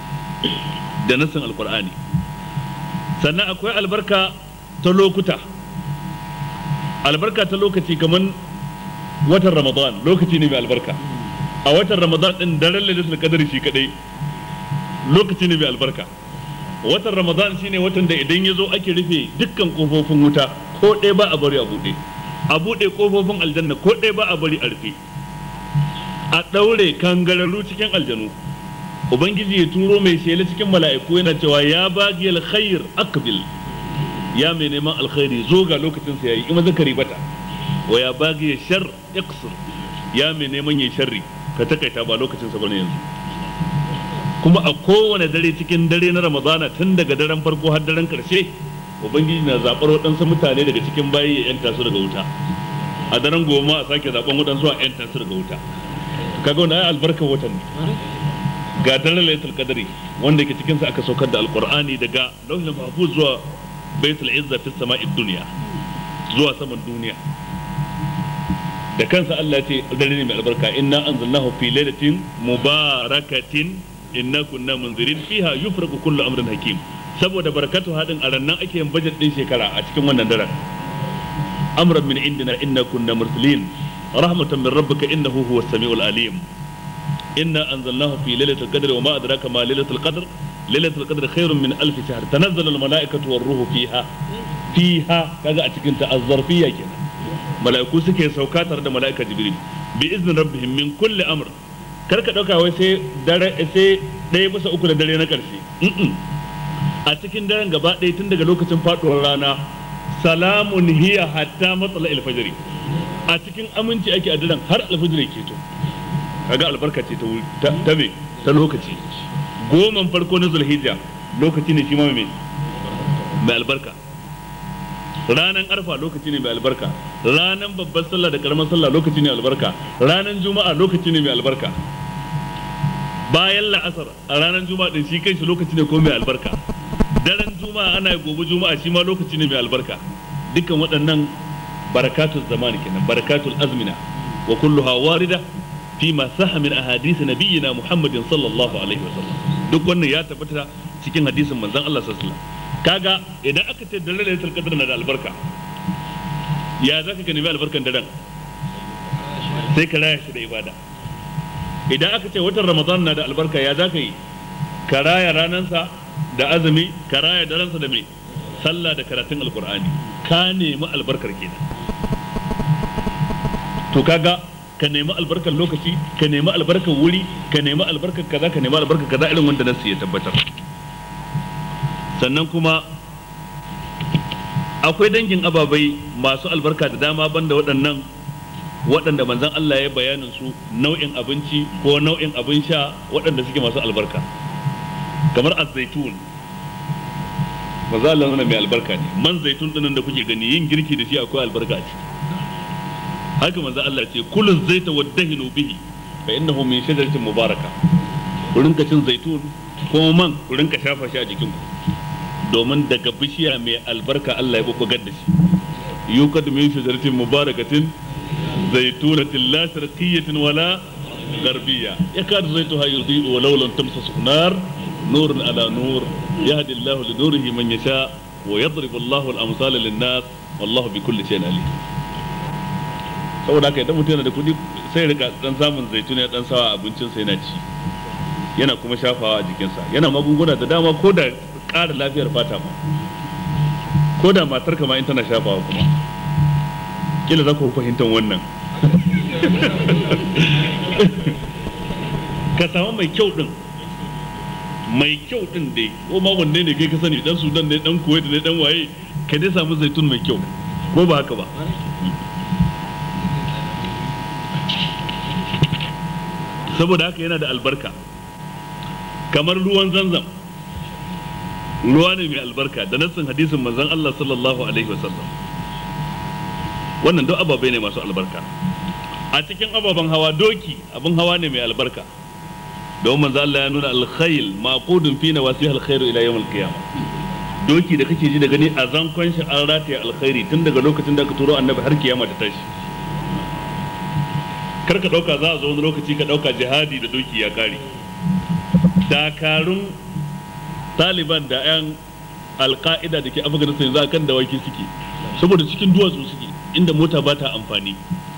da nassin alkur'ani sannan akwai albarka ta lokuta albarka ta lokaci kamar watan ramadan lokaci ne mai albarka a watan ramadan din daren lailatul qadr shi kadai lokaci ne mai albarka watan ramadan shine watan da idan ya zo ake rufe dukkan kofofin wuta ko ɗaya ba a bari a buɗe a buɗe kofofin aljanna ko ɗaya ba a bari a rufe a ɗaure kangararru cikin aljanu ubangiji ya turo mai shela cikin mala'iku yana cewa ya bagi alkhair akbil ya mai neman alkhairi zo ga lokacin sa yayi in zakari bata wa ya bagi shar iqsir ya mai neman yayi sharri ka takaita ba lokacin sa bane yanzu kuma a kowane dare cikin dare na ramadana tun daga daren farko har daren karshe ubangiji na zabar waɗansu mutane daga cikin bayi ya yanta su daga wuta a daren goma a sake zaben waɗansu a yanta su daga wuta kaga wannan ai albarkar watan ne ga daren lailatul qadri wanda ke cikin sa aka saukar da alqur'ani daga lauhul mahfuz zuwa baitul izza fi sama'id dunya zuwa saman duniya da kansa Allah ya ce dare ne mai albarka inna anzalnahu fi lailatin mubarakatin inna kunna munzirin fiha yufraqu kullu amrin hakim saboda barakatu hadin a rannan ake yin budget din shekara a cikin wannan daren amran min indina inna kunna mursalin rahmatan min rabbika innahu huwas samiul alim inna anzalnahu fi lailatul qadr wa ma adraka ma lailatul qadr lailatul qadr khairun min alf shahr tanazzalu al malaikatu war ruhu fiha fiha kaga a cikin ta azzarfiyya kenan mala'iku suke sauka tare da mala'ika jibril bi iznin rabbihim min kulli amr kar ka dauka wai sai dare sai ɗaya bisa uku da dare na karshe a cikin daren gaba ɗaya tun daga lokacin faɗuwar rana salamun hiya hatta matsala alfajiri a cikin aminci ake a daren har alfajiri ke to kaga albarka ce ta wuri ta me ta lokaci goman farko na zulhijja lokaci ne shi ma mai mai albarka ranan arfa lokaci ne mai albarka ranan babbar sallah da karamar sallah lokaci ne albarka ranan juma'a lokaci ne mai albarka bayan la'asar a ranar juma'a din shi kanshi lokaci ne ko mai albarka daren juma'a ana gobe juma'a shi ma lokaci ne mai albarka dukkan waɗannan barakatul zamani kenan barakatul azmina wa kulluha warida fi ma sahha min ahadith nabiyyina muhammadin sallallahu alaihi wasallam duk wannan ya tabbata cikin hadisin manzon Allah sallallahu alaihi wasallam kaga idan aka ce daren lailatul qadr na da albarka ya zaka ka nemi albarkan daren sai ka raya shi da ibada idan aka ce watan ramadan na da albarka ya zaka yi ka raya ranansa da azumi ka raya daransa da mai sallah da karatun alkur'ani ka nemi albarkar kenan to kaga ka nemi albarkar lokaci ka nemi albarkar wuri ka nemi albarkar kaza ka nemi albarkar kaza irin wanda nasu ya tabbatar sannan kuma akwai dangin ababai masu albarka da dama banda waɗannan waɗanda manzon Allah ya bayanin su nau'in abinci ko nau'in abin sha waɗanda suke masu albarka kamar azaitun manzo Allah nuna mai albarka ne man zaitun dinnan da kuke gani yin girki da shi akwai albarka ce haka manzo Allah ce kullu zaita waddahinu bihi fa innahu min shajaratin mubaraka ku rinka cin zaitun ko man ku rinka shafa shi a jikinku domin daga bishiya mai albarka Allah ya bubbugar da shi yukad min shajaratin mubarakatin zaitunatin la sharqiyyatin wala غربية يكاد زيتها يضيء ولو لم تمسسه نار نور على نور يهدي الله لنوره من يشاء ويضرب الله الأمثال للناس والله بكل شيء عليم saboda haka idan mutum yana da kuɗi sai rika dan samun zaitun ya dan sawa abincin sai yana ci yana kuma shafawa a jikinsa yana magunguna da dama ko da ƙara lafiyar fata ma ko da matar ma in tana shafawa kuma kila za ku fahimtar wannan ka samu mai kyau din mai kyau din dai ko ma wanne ne kai ka sani dan sudan ne dan kuwait ne dan waye ka dai samu zaitun mai kyau ko ba haka ba saboda haka yana da albarka kamar ruwan zanzam ruwa ne mai albarka da nassin hadisin manzon Allah sallallahu alaihi wasallam wannan duk ababai ne masu albarka a cikin ababen hawa doki abin hawa ne mai albarka don manzo Allah ya nuna alkhayl maqudun fi nawasih alkhair ila yawm alqiyama doki da kake ji da gani a zankon shi an rataya alkhairi tun daga lokacin da aka turo annabi har kiyama ta tashi kar ka dauka za a zo wani lokaci ka dauka jihadi da doki ya kare dakarun taliban da yan alka'ida da ke afganistan yanzu kan dawaki suke saboda cikin duwatsu suke inda mota ba ta amfani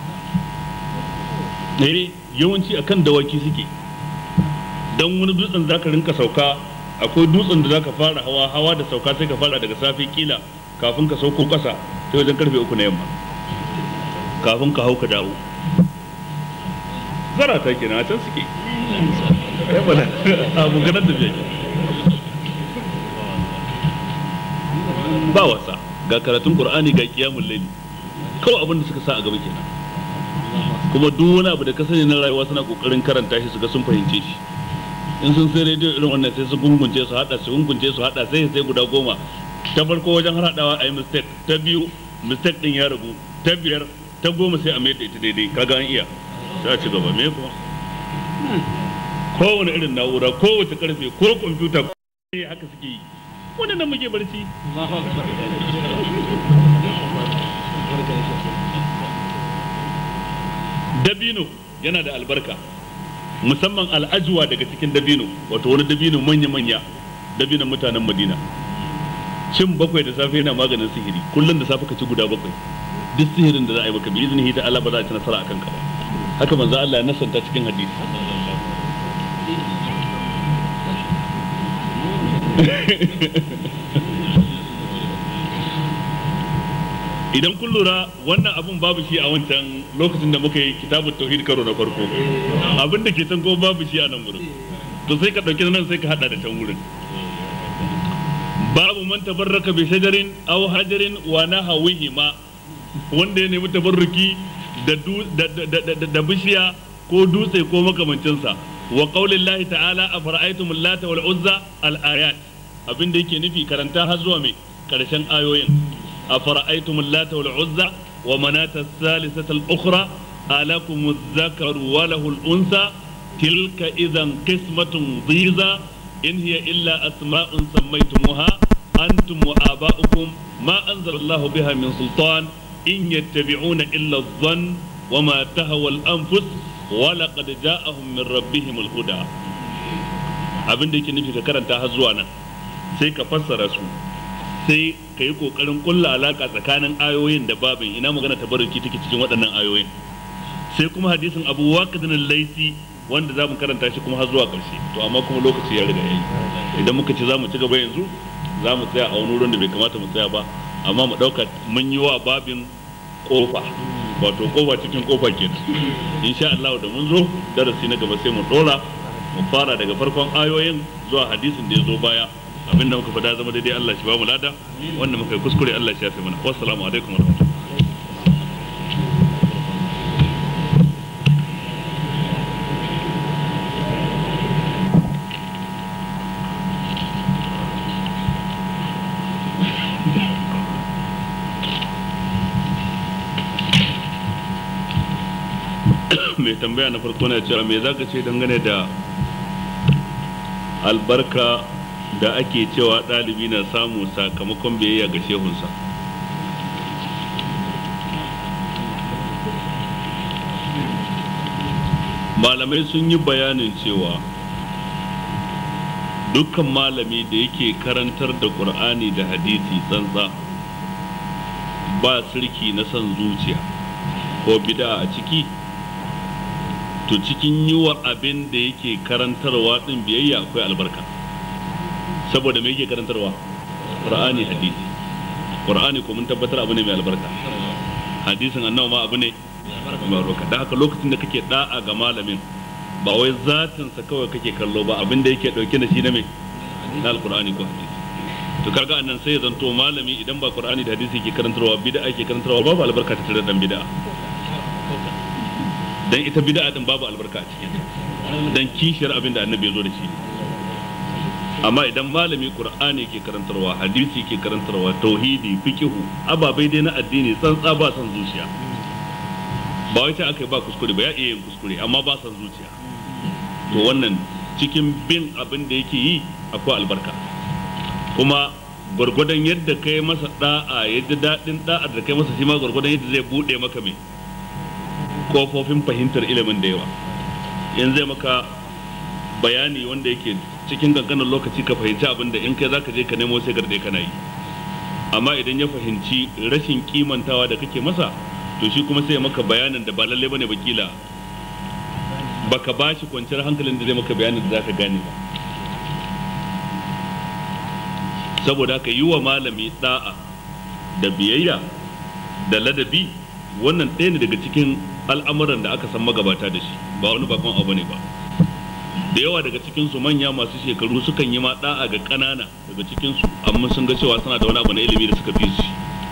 ne yawanci akan dawaki suke don wani dutsen za ka rinka sauka akwai dutsen da za ka fara hawa hawa da sauka sai ka fara daga safe kila kafin ka sauko kasa sai wajen karfe uku na yamma kafin ka hau ka dawo zara ta kenan a can suke abu ganar da biya ba wasa ga karatun qur'ani ga kiyamul layli kawai abin da suka sa a gaba kenan kuma duk wani abu da ka sani na rayuwa suna kokarin karanta shi su ga sun fahimce shi in sun sai rediyo irin wannan sai su gungunce su hada su gungunce su hada sai sai guda goma ta farko wajen hadawa a yi mistake ta biyu mistake din ya ragu ta biyar ta goma sai a mai ita daidai kaga an iya sai a ci gaba me kuma kowane irin na'ura kowace karfe ko kwamfuta ko haka suke yi wannan nan muke barci dabino yana da albarka musamman al'ajuwa daga cikin dabino wato wani dabino manya-manya dabinon mutanen madina cin bakwai da safe yana maganin sihiri kullum da safe ka ci guda bakwai duk sihirin da za a yi maka bi izini ta Allah ba za a ci nasara akan ka ba haka manzo Allah ya nasanta cikin hadisi idan kun lura wannan abun babu shi a wancan lokacin da muka yi kitabun tauhid karo na farko abin da ke can kuma babu shi a nan wurin to sai ka dauki nan sai ka hada da can wurin babu man tabarraka bi shajarin aw hajarin wa nahawihima wanda ya nemi tabarruki da da bishiya ko dutse ko makamancinsa wa qaulillahi ta'ala afara'aytum lata wal uzza al ayat abin da yake nufi karanta har zuwa mai karshen ayoyin أفرأيتم اللات والعزى ومناة الثالثة الأخرى ألكم الذكر وله الأنثى تلك إذا قسمة ضيزى إن هي إلا أسماء سميتموها أنتم وآباؤكم ما أنزل الله بها من سلطان إن يتبعون إلا الظن وما تهوى الأنفس ولقد جاءهم من ربهم الهدى abin da yake nufi ka karanta har zuwa nan sai ka fassara su sai ka yi kokarin kulla alaka tsakanin ayoyin da babin ina magana tabarruki take cikin waɗannan ayoyin sai kuma hadisin abu waqidin laisi wanda za mu karanta shi kuma har zuwa ƙarshe to amma kuma lokaci ya riga yayi idan muka ce za mu ci gaba yanzu za mu tsaya a wani wurin da bai kamata mu tsaya ba amma mu ɗauka mun yi wa babin kofa wato kofa cikin kofa kenan insha Allah da mun zo darasi na gaba sai mu dora mu fara daga farkon ayoyin zuwa hadisin da ya zo baya abin da muka fada zama daidai Allah shi ba mu lada wanda muka yi kuskure Allah shi ya fi mana wassalamu alaikum wa rahmatullahi mai tambaya na farko na cewa me zaka ce dangane da albarka da ake cewa ɗalibi na samu sakamakon biyayya ga shehunsa malamai sun yi bayanin cewa dukkan malami da yake karantar da ƙur'ani da hadisi tsantsa ba sirki na son zuciya ko bida a ciki to cikin yi wa abin da yake karantarwa din biyayya akwai albarka saboda me yake karantarwa qur'ani hadisi qur'ani ko mun tabbatar abu ne mai albarka hadisin annabi ma abu ne mai albarka da haka lokacin da kake da'a ga malamin ba wai zatin sa kawai kake kallo ba abin da yake dauke da shi na mai na alqur'ani ko hadisi to kaga annan sai ya zanto malami idan ba qur'ani da hadisi ke karantarwa bid'a ke karantarwa babu albarka ta tare dan bid'a dan ita bid'a din babu albarka a cikin dan kishiyar abin da annabi ya zo da shi amma idan malami qur'ani ke karantarwa hadisi ke karantarwa tauhidi fiqhu ababai dai na addini tsantsa ba san zuciya ba wai aka yi ba kuskure ba ya iya yin kuskure amma ba san zuciya to wannan cikin bin abin da yake yi akwai albarka kuma gwargwadon yadda kai masa da'a yadda daɗin da'ar da kai masa shi ma gwargwadon yadda zai buɗe maka mai kofofin fahimtar ilimin da yawa in zai maka bayani wanda yake cikin kankanin lokaci ka fahimci abin da in kai zaka je ka nemo sai garde kana yi amma idan ya fahimci rashin kimantawa da kake masa to shi kuma sai maka bayanin da ba lalle bane bakila baka bashi kwanciyar hankalin da zai maka bayanin da zaka gane ba saboda ka yi wa malami da'a da biyayya da ladabi wannan ɗaya ne daga cikin al'amuran da aka san magabata da shi ba wani bakon abu ne ba da yawa daga cikinsu manya masu shekaru sukan yi ma da'a ga ƙanana daga cikinsu amma sun ga cewa suna da wani abu na ilimi da suka fi su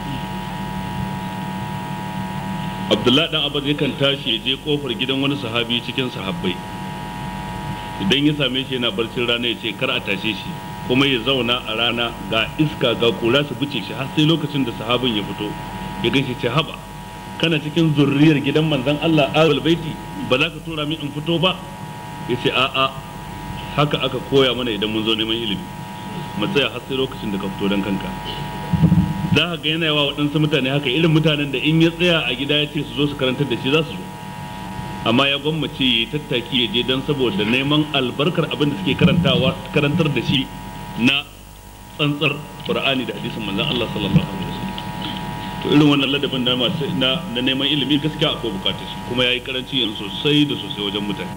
abdullahi dan abbas yakan tashi ya je kofar gidan wani sahabi cikin sahabbai idan ya same shi yana barcin rana ya ce kar a tashe shi kuma ya zauna a rana ga iska ga kura su bice shi har sai lokacin da sahabin ya fito ya gaishe ce haba kana cikin zurriyar gidan manzon Allah awal baiti ba za ka tura min in fito ba ya ce a'a haka aka koya mana idan mun zo neman ilimi mu tsaya har sai lokacin da ka fito dan kanka za ka ga yana yawa waɗansu mutane haka irin mutanen da in ya tsaya a gida ya ce su zo su karantar da shi za su zo amma ya gwammace ya yi tattaki ya je don saboda neman albarkar abin da suke karantawa karantar da shi na tsantsar qur'ani da hadisin manzon Allah sallallahu alaihi wasallam to irin wannan ladabin na masu na na neman ilimi gaskiya akwai bukatar shi kuma yayi karanci yanzu sosai da sosai wajen mutane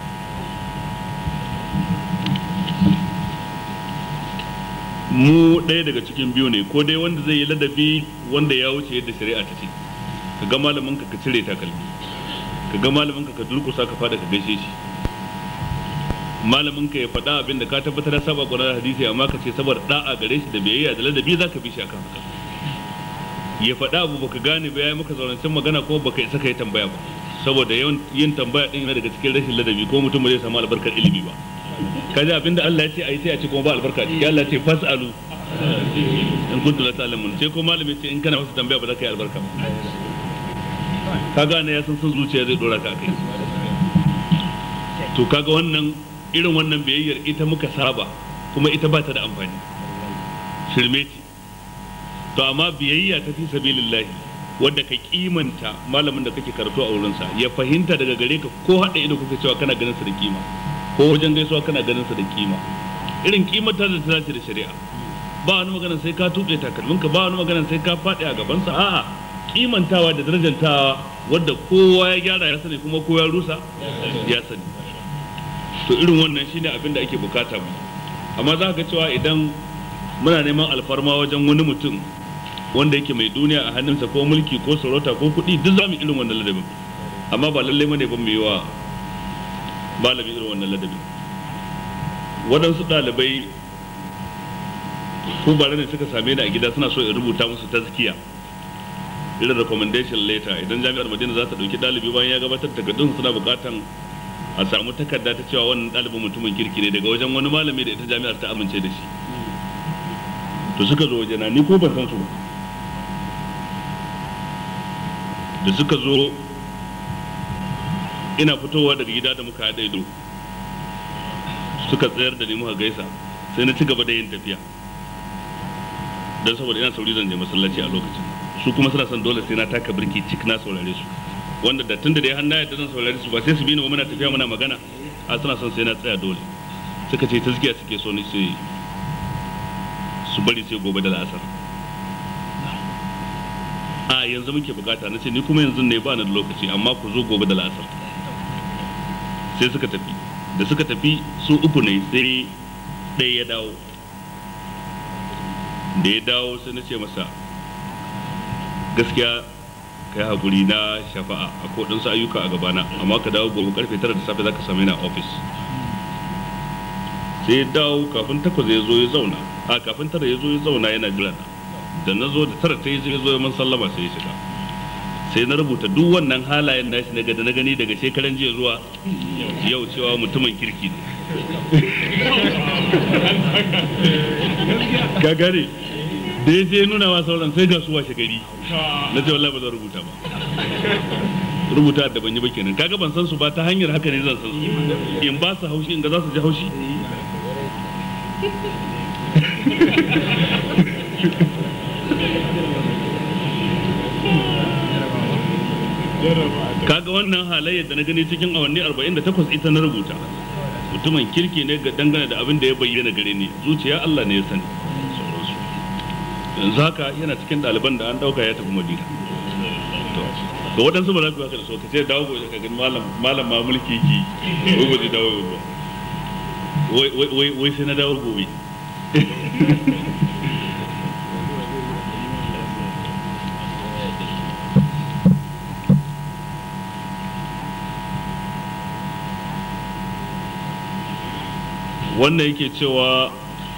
mu ɗaya daga cikin biyu ne ko dai wanda zai yi ladabi wanda ya wuce yadda shari'a ta ce ka ga malamin ka ka cire takalmi ka ga malamin ka ka durkusa ka fada ka gaishe shi malamin ka ya faɗa abin da ka tabbatar da saba ƙwarar hadisi amma ka ce saboda da'a gare shi da biyayya da ladabi za ka bi shi akan haka ya faɗa abu baka gane ba ya maka zaurancin magana ko baka isa ka yi tambaya ba saboda yawan yin tambaya din yana daga cikin rashin ladabi ko mutum ba zai samu albarkar ilimi ba kaji abinda Allah ya ce ayi sai a ce kuma ba albarka ciki Allah ya ce fasalu in kuntu la ta'lamun sai ko malami ce in kana wasu tambaya ba za ka yi albarka ba ka gane ya san sun zuciya zai dora ka kai to kaga wannan irin wannan biyayyar ita muka saba kuma ita ba ta da amfani shirme ce to amma biyayya ta fi sabilillahi wanda ka kimanta malamin da kake karatu a wurinsa ya fahimta daga gare ka ko haɗa ido kuka cewa kana ganin sa da kima ko wajen gaisuwa kana ganin sa da kima irin kimanta da ta dace da shari'a ba wani magana sai ka tuɓe takalminka ba wani magana sai ka faɗi a gabansa a'a kimantawa da darajantawa wadda kowa ya gyara ya sani kuma kowa ya rusa ya sani to irin wannan shine abin da ake bukata mu amma za ka cewa idan muna neman alfarma wajen wani mutum wanda yake mai duniya a hannunsa ko mulki ko sarauta ko kuɗi duk za mu irin wannan ladabin amma ba lallai bane ba mu yi wa malami irin wannan ladabin waɗansu ɗalibai ko bare ne suka same ni a gida suna so in rubuta musu tazkiya irin recommendation letter idan jami'ar madina za ta ɗauki ɗalibi bayan ya gabatar da takardun suna buƙatan a samu takarda ta cewa wannan ɗalibin mutumin kirki ne daga wajen wani malami da ita jami'ar ta amince da shi to suka zo wajena ni ko ban san su ba da suka zo ina fitowa daga gida da muka haɗa ido suka tsayar da ni muka gaisa sai na ci gaba da yin tafiya don saboda ina sauri zan je masallaci a lokacin su kuma suna son dole sai na taka birki cik na saurare su wanda da tun da dai hannu yadda zan saurare su ba sai su bi ni ba muna tafiya muna magana a suna son sai na tsaya dole suka ce tazkiya suke so ni sai su bari sai gobe da la'asar a yanzu muke bukata na ce ni kuma yanzu ne ba ni da lokaci amma ku zo gobe da la'asar sai suka tafi da suka tafi su uku ne sai ɗaya ya dawo da ya dawo sai na ce masa gaskiya kai hakuri na shafa'a a kodinsu ayyuka a gabana amma ka dawo gobe karfe tara da safe za ka same ni a ofis sai ya dawo kafin takwas ya zo ya zauna a kafin tara ya zo ya zauna yana jira na da na zo da tara ta yi ya zo ya man sallama sai ya shiga sai na rubuta duk wannan halayen nashi na da na gani daga shekaran jiya zuwa yau cewa mutumin kirki ne ka gane da ya je nuna wa sauran sai ga su washe gari na ce wallahi ba zan rubuta ba rubuta da ban yi ba kenan kaga ban san su ba ta hanyar haka ne zan san su in ba su haushi in ga za su ji haushi kaga wannan halayyar da na gani cikin awanni 48 ita na rubuta mutumin kirki ne ga dangane da abin da ya bayyana gare ni zuciya Allah ne ya sani yanzu haka yana cikin ɗaliban da an ɗauka ya tafi madina to waɗansu ba za su haka da so ka ce dawo gobe ka gani malam malam ma mulki ki wai ba zai dawo gobe wai wai wai sai na dawo gobe wannan yake cewa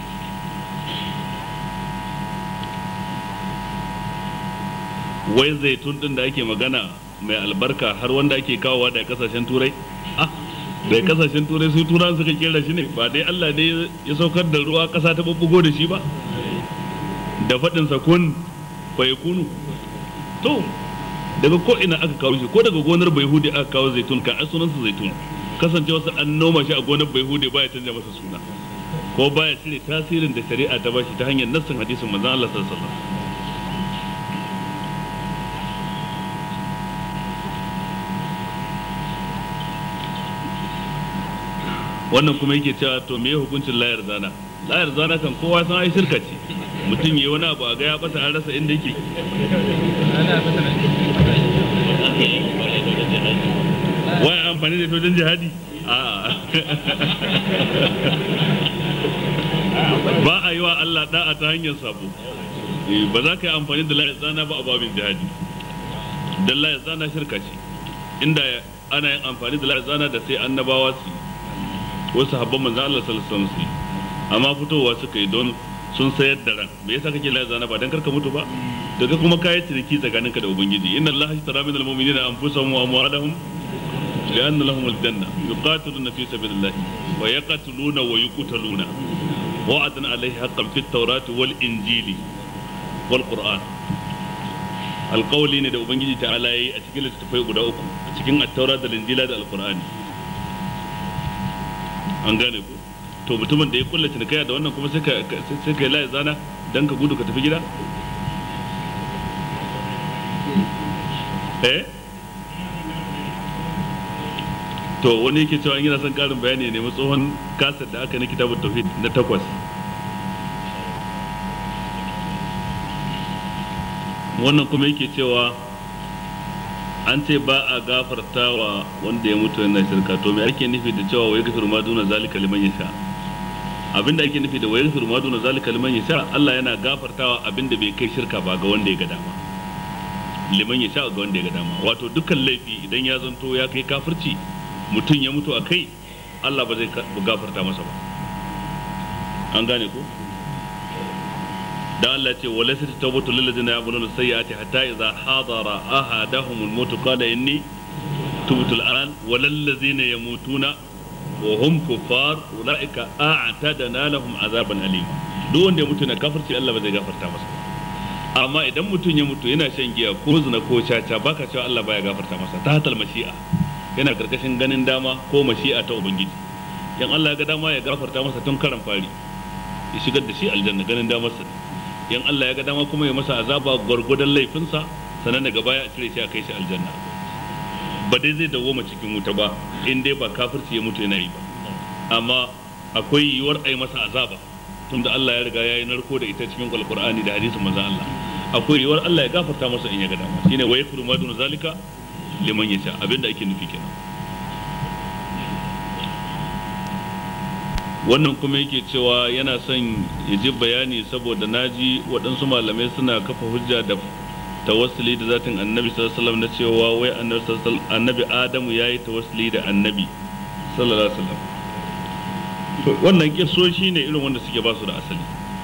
wai zaitun din da ake magana mai albarka har wanda ake kawowa da kasashen turai ah da kasashen turai su turan suka kera shi ne ba dai Allah ne ya saukar da ruwa kasa ta bubbugo da shi ba da faɗin sa kun bai kunu to daga ko ina aka kawo shi ko daga gonar bayhudi aka kawo zaitun kan sunan sa zaitun kasance wasu an noma shi a gonar bayhudi baya canja masa suna ko baya cire tasirin da shari'a ta bashi ta hanyar nassin hadisin manzon Allah sallallahu alaihi wasallam wannan kuma yake cewa to me hukuncin layar zana layar zana kan kowa san ai shirka ce mutum yi wani abu a ga ya bata an rasa inda yake wai amfani da wajen jihadi a ba a yi wa Allah da'a ta hanyar sabo ba za ka yi amfani da layar zana ba a babin jihadi don layar zana shirka ce inda ana yin amfani da layar zana da sai annabawa su wasu habban manzo Allah sallallahu alaihi wasallam amma fitowa suka yi don sun sayar da ran me yasa kake la zana ba dan karka mutu ba daga kuma kai ciniki tsakaninka da ubangiji inna Allah ishtara minal mu'minina anfusahum wa amwalahum لأن لهم الجنة يقاتلون في سبيل الله ويقتلون ويقتلون وعدا عليه حقا في التوراة والإنجيل والقرآن alƙawali ne da ubangiji ta ala yi a cikin littattafai guda uku a cikin attaura da linjila da alƙur'ani an gane ku to mutumin da ya kulla cinikaya da wannan kuma sai ka sai ka laye zana dan ka gudu ka tafi gida eh to wani yake cewa yana son karin bayani ne tsohon kasar da aka na kitabun tauhid na takwas wannan kuma yake cewa an ce ba a gafarta wa wanda ya mutu yana shirka to me ake nufi da cewa wai gafiru ma duna zalika liman yasha abinda ake nufi da wai gafiru ma duna zalika liman yasha Allah yana gafartawa abinda bai kai shirka ba ga wanda ya ga dama liman yasha ga wanda ya ga dama wato dukkan laifi idan ya zanto ya kai kafirci mutum ya mutu a kai Allah ba zai gafarta masa ba an gane ko dan Allah ce wala sai tawbatu lil ladina ya'maluna sayyi'ati hatta idza hadara ahadahum al-maut qala inni tubtu al-an walal ladina yamutuna wa hum kuffar ulaika a'tadna lahum azaban alim duk wanda ya mutu na kafirci Allah ba zai gafarta masa amma idan mutum ya mutu yana shan giya ko zina ko caca baka cewa Allah baya gafarta masa ta hatal mashi'a yana karkashin ganin dama ko mashi'a ta ubangiji in Allah ya ga dama ya gafarta masa tun karan fari ya shigar da shi aljanna ganin damarsa in Allah ya ga dama kuma ya masa azaba gwargwadon laifinsa sannan daga baya a cire shi a kai shi aljanna ba dai zai dawoma cikin wuta ba in dai ba kafirci ya mutu yana yi ba amma akwai yiwuwar a yi masa azaba tunda Allah ya riga ya yi narko da ita cikin alkur'ani da hadisin manzon Allah akwai yiwuwar Allah ya gafarta masa in ya ga dama shine wa yakfuru ma dun zalika liman yasha abinda ake nufi kenan wannan kuma yake cewa yana son ya ji bayani saboda naji waɗansu malamai suna kafa hujja da tawassuli da zatin annabi sallallahu alaihi wasallam na cewa wai annabi sallallahu annabi adamu yayi tawassuli da annabi sallallahu alaihi wasallam wannan kisoshi ne irin wanda suke ba su da asali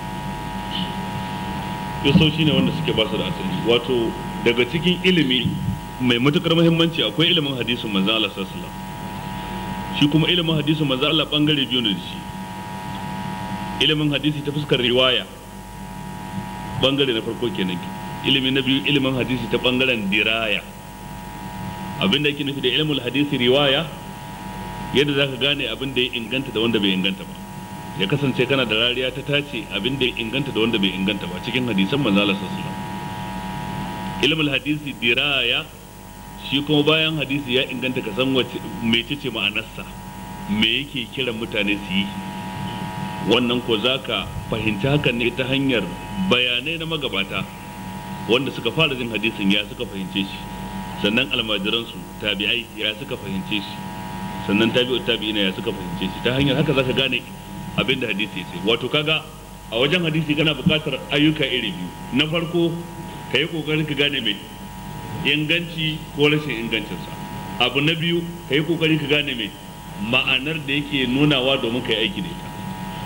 kisoshi ne wanda suke ba su da asali wato daga cikin ilimi mai matukar muhimmanci akwai ilimin hadisin manzo Allah sallallahu alaihi wasallam shi kuma ilimin hadisin manzo Allah bangare biyu ne da shi ilimin hadisi ta fuskar riwaya bangare na farko kenan ilimi na biyu ilimin hadisi ta bangaren diraya abinda yake nufi da ilimin hadisi riwaya yadda za ka gane abin da ya inganta da wanda bai inganta ba ya kasance kana da rariya ta tace abin da ya inganta da wanda bai inganta ba cikin hadisan manzo Allah sallallahu ilimin hadisi diraya shi kuma bayan hadisi ya inganta ka san wace mecece ma'anarsa me yake kiran mutane su yi wannan ko za ka fahimci hakan ne ta hanyar bayanai na magabata wanda suka fara jin hadisin ya suka fahimce shi sannan almajiransu tabi'ai ya suka fahimce shi sannan tabi'u tabi'ina ya suka fahimce shi ta hanyar haka zaka gane abin da hadisi ya ce wato kaga a wajen hadisi kana buƙatar ayyuka iri biyu na farko ka yi ƙoƙarin ka gane mai inganci ko rashin ingancinsa abu na biyu ka yi ƙoƙari ka gane mai ma'anar da yake nunawa domin ka yi aiki da ita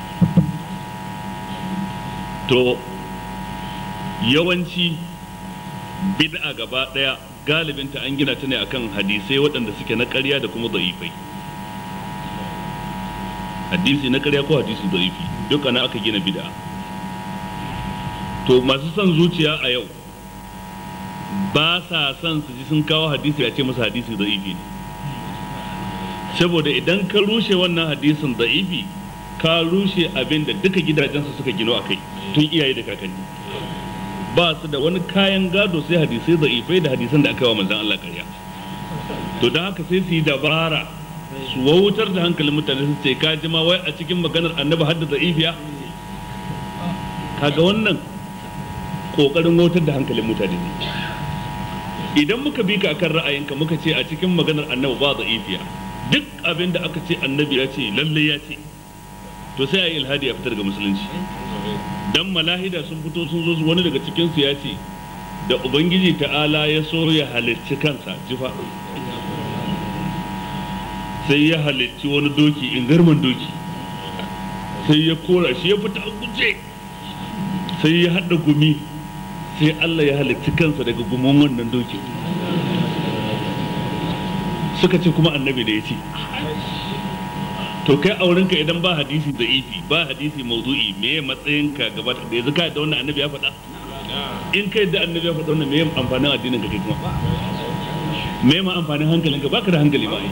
to yawanci bid'a gaba daya galibinta an gina ta ne akan hadisai waɗanda suke na ƙarya da kuma da'ifai hadisi na ƙarya ko hadisi da'ifi duka na aka gina bid'a to masu son zuciya a yau ba sa son su ji sun kawo hadisi a ce masa hadisi da'ifi ne saboda idan ka rushe wannan hadisin da'ifi ka rushe abin da duka gidajensu suka gino a kai tun iyaye da kakanni ba su da wani kayan gado sai hadisai da'ifai da hadisan da aka yi wa manzan Allah karya to don haka sai su yi dabara su wautar da hankalin mutane su ce ka jima wai a cikin maganar annabi hadda da'ifiya kaga wannan kokarin wautar da hankalin mutane ne idan muka bi ka akan ra'ayinka muka ce a cikin maganar annabi ba da'ifiya duk abin da aka ce annabi ya ce lalle ya ce to sai a yi ilhadi a fitar ga musulunci dan malahida sun fito sun zo wani daga cikin su ya ce da ubangiji ta'ala ya so ya halicci kansa jifa sai ya halicci wani doki in garman doki sai ya kora shi ya fita a guje sai ya haɗa gumi sai Allah ya halicci kansa daga gumin wannan doki suka ce kuma annabi da ya ce to kai aurenka idan ba hadisi da ifi ba hadisi mawdu'i me ya matsayinka gaba da yanzu ka da wannan annabi ya faɗa in kai da annabi ya faɗa wannan me ya amfanin addinin ka kai kuma me ma amfanin hankalinka baka da hankali ba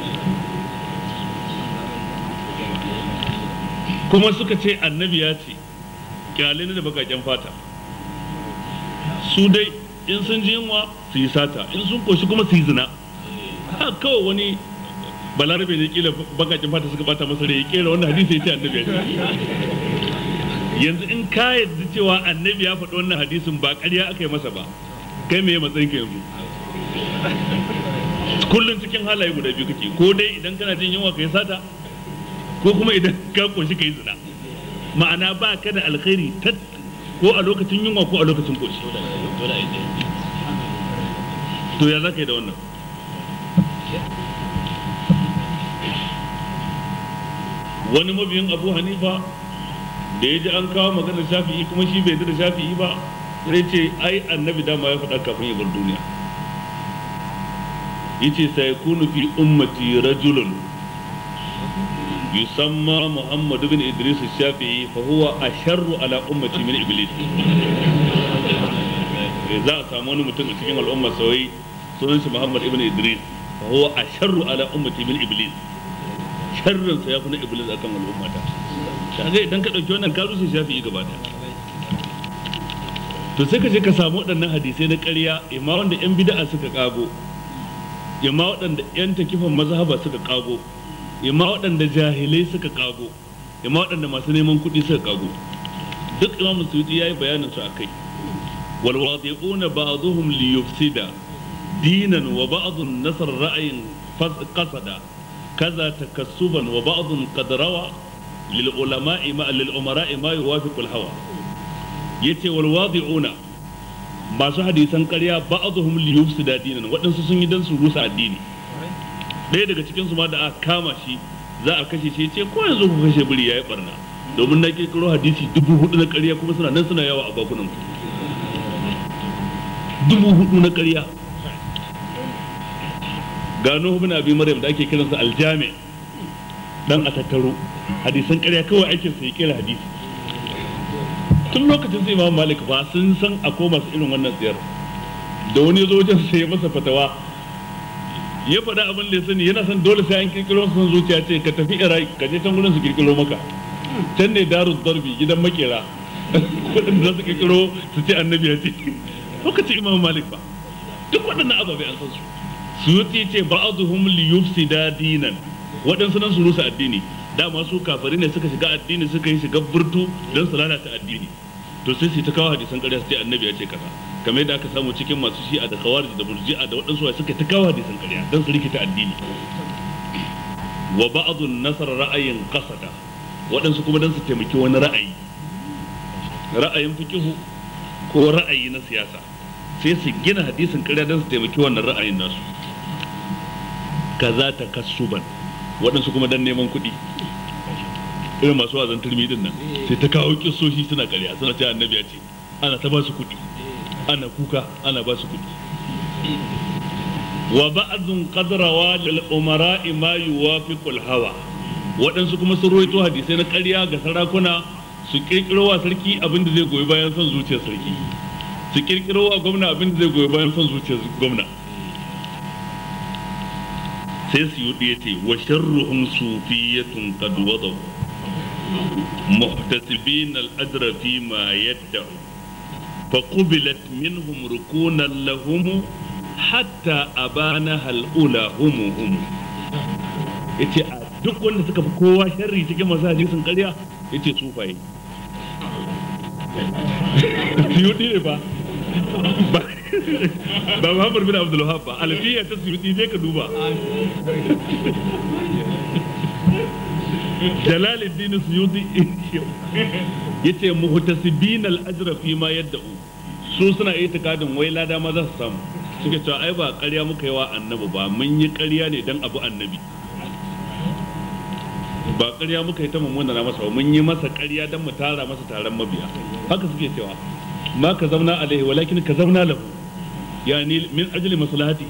kuma suka ce annabi ya ce kyale ne da bakaken fata su dai in sun ji yunwa su yi sata in sun koshi kuma su yi zina ha kawai wani balarabe ne kila bakakin fata suka bata masa rai ya kera wannan hadisi ya ce annabi ya ce yanzu in ka yadda cewa annabi ya faɗi wannan hadisin ba ƙarya aka yi masa ba kai me matsayin ka yanzu kullum cikin halaye guda biyu kake ko dai idan kana jin yunwa ka yi sata ko kuma idan ka koshi ka yi zina ma'ana ba ka da alkhairi ko a lokacin yunwa ko a lokacin koshi to ya za ka yi da wannan wani mabiyin abu hanifa da ya ji an kawo maganar shafi'i kuma shi bai da shafi'i ba sai ce ai annabi dama ya faɗa kafin ya bar duniya yace sai kunu fi ummati rajulun yusamma muhammad ibn idris shafi'i fa huwa asharru ala ummati min iblis za a samu wani mutum a cikin al'umma sai sunan shi muhammad ibn idris fa huwa asharru ala ummati min iblis sharrin sa yafi na iblis akan al'ummata kaga idan ka dauki wannan ka rushe shafi'i gaba daya to sai ka je ka samu waɗannan hadisai na ƙarya imma wanda yan bid'a suka kago imma waɗanda yan takifan mazhaba suka kago imma waɗanda jahilai suka kago imma waɗanda masu neman kuɗi suka kago duk imamu suyuti yayi bayanin su akai wal wadiquna ba'dhum li yufsida dinan wa ba'dhum nasr ra'yin qasada kaza takassuban wa ba'dhum qad rawa lil ulama'i ma lil umara'i ma yuwafiqu al hawa yace wal wadi'una masu hadisan ƙarya ba'dhum li yufsida dinan waɗansu sun yi dan su rusa addini ɗaya daga cikin su ma da aka kama shi za a kashe shi ce ko yanzu ku kashe biri yayi barna domin na kirkiro hadisi dubu hudu na ƙarya kuma suna nan suna yawa a bakunan ku dubu hudu na ƙarya gano ibn abi maryam da ake kiransa aljami dan a tattaro hadisan ƙarya kawai aikin sa ya kira hadisi tun lokacin sai imam malik ba sun san akwai masu irin wannan tsayar da wani zo wajen sai ya masa fatawa ya faɗa abin da ya sani yana son dole sai an kirkiro son zuciya ce ka tafi iraki ka je can gurin su kirkiro maka can ne daru darbi gidan makera waɗanda za su kirkiro su ce annabi ya ce lokacin imam malik ba duk waɗannan ababe an san su suyuti ce ba'aduhum li yufsida dinan waɗansu nan su rusa addini dama su kafari ne suka shiga addini suka yi shiga burtu don su lalata addini to sai su ta kawo hadisan ƙarya su ce annabi ya ce kaza kamar yadda aka samu cikin masu shi'a da khawarij da murji'a da waɗansu wa suka ta kawo hadisan ƙarya don su rikita addini wa ba'dun nasara ra'ayin qasada waɗansu kuma don su taimaki wani ra'ayi ra'ayin fikihu ko ra'ayi na siyasa sai su gina hadisin ƙarya don su taimaki wannan ra'ayin nasu kaza ta kasuban waɗansu kuma don neman kuɗi irin masu wazan turmi din nan sai ta kawo kisoshi suna ƙarya suna ce annabi ya ce ana ta ba su kuɗi ana kuka ana ba su kuɗi wa ba'dun qadrawa lil umara ma yuwafiqul hawa waɗansu kuma sun rawaito hadisai na ƙarya ga sarakuna su kirkiro wa sarki abin da zai goyi bayan son zuciyar sarki su kirkiro wa gwamna abin da zai goyi bayan son zuciyar gwamna sai su yi ya ce wa sharruhum sufiyatun qad wadaw muhtasibin al-ajra fi ma yad'u fa qubilat minhum rukunan lahum hatta abana hal ula hum hum yace a duk wanda suka fi kowa sharri cikin masu hadisin ƙarya yace sufaye suyuɗi ne ba ba ba Muhammad bin Abdul Wahab ba alfiya ta suyuɗi ne ka duba Jalaluddin Suyuti yace muhtasibin al-ajra fi ma yad'u su suna itikadin wai lada ma za su samu suke cewa ai ba ƙarya muka yi wa annabi ba mun yi ƙarya ne dan abu annabi ba ƙarya muka yi ta mummuna na masa ba mun yi masa ƙarya dan mu tara masa taron mabiya haka suke cewa ma ka zauna alaihi walakin ka zauna lahu yani min ajli maslahati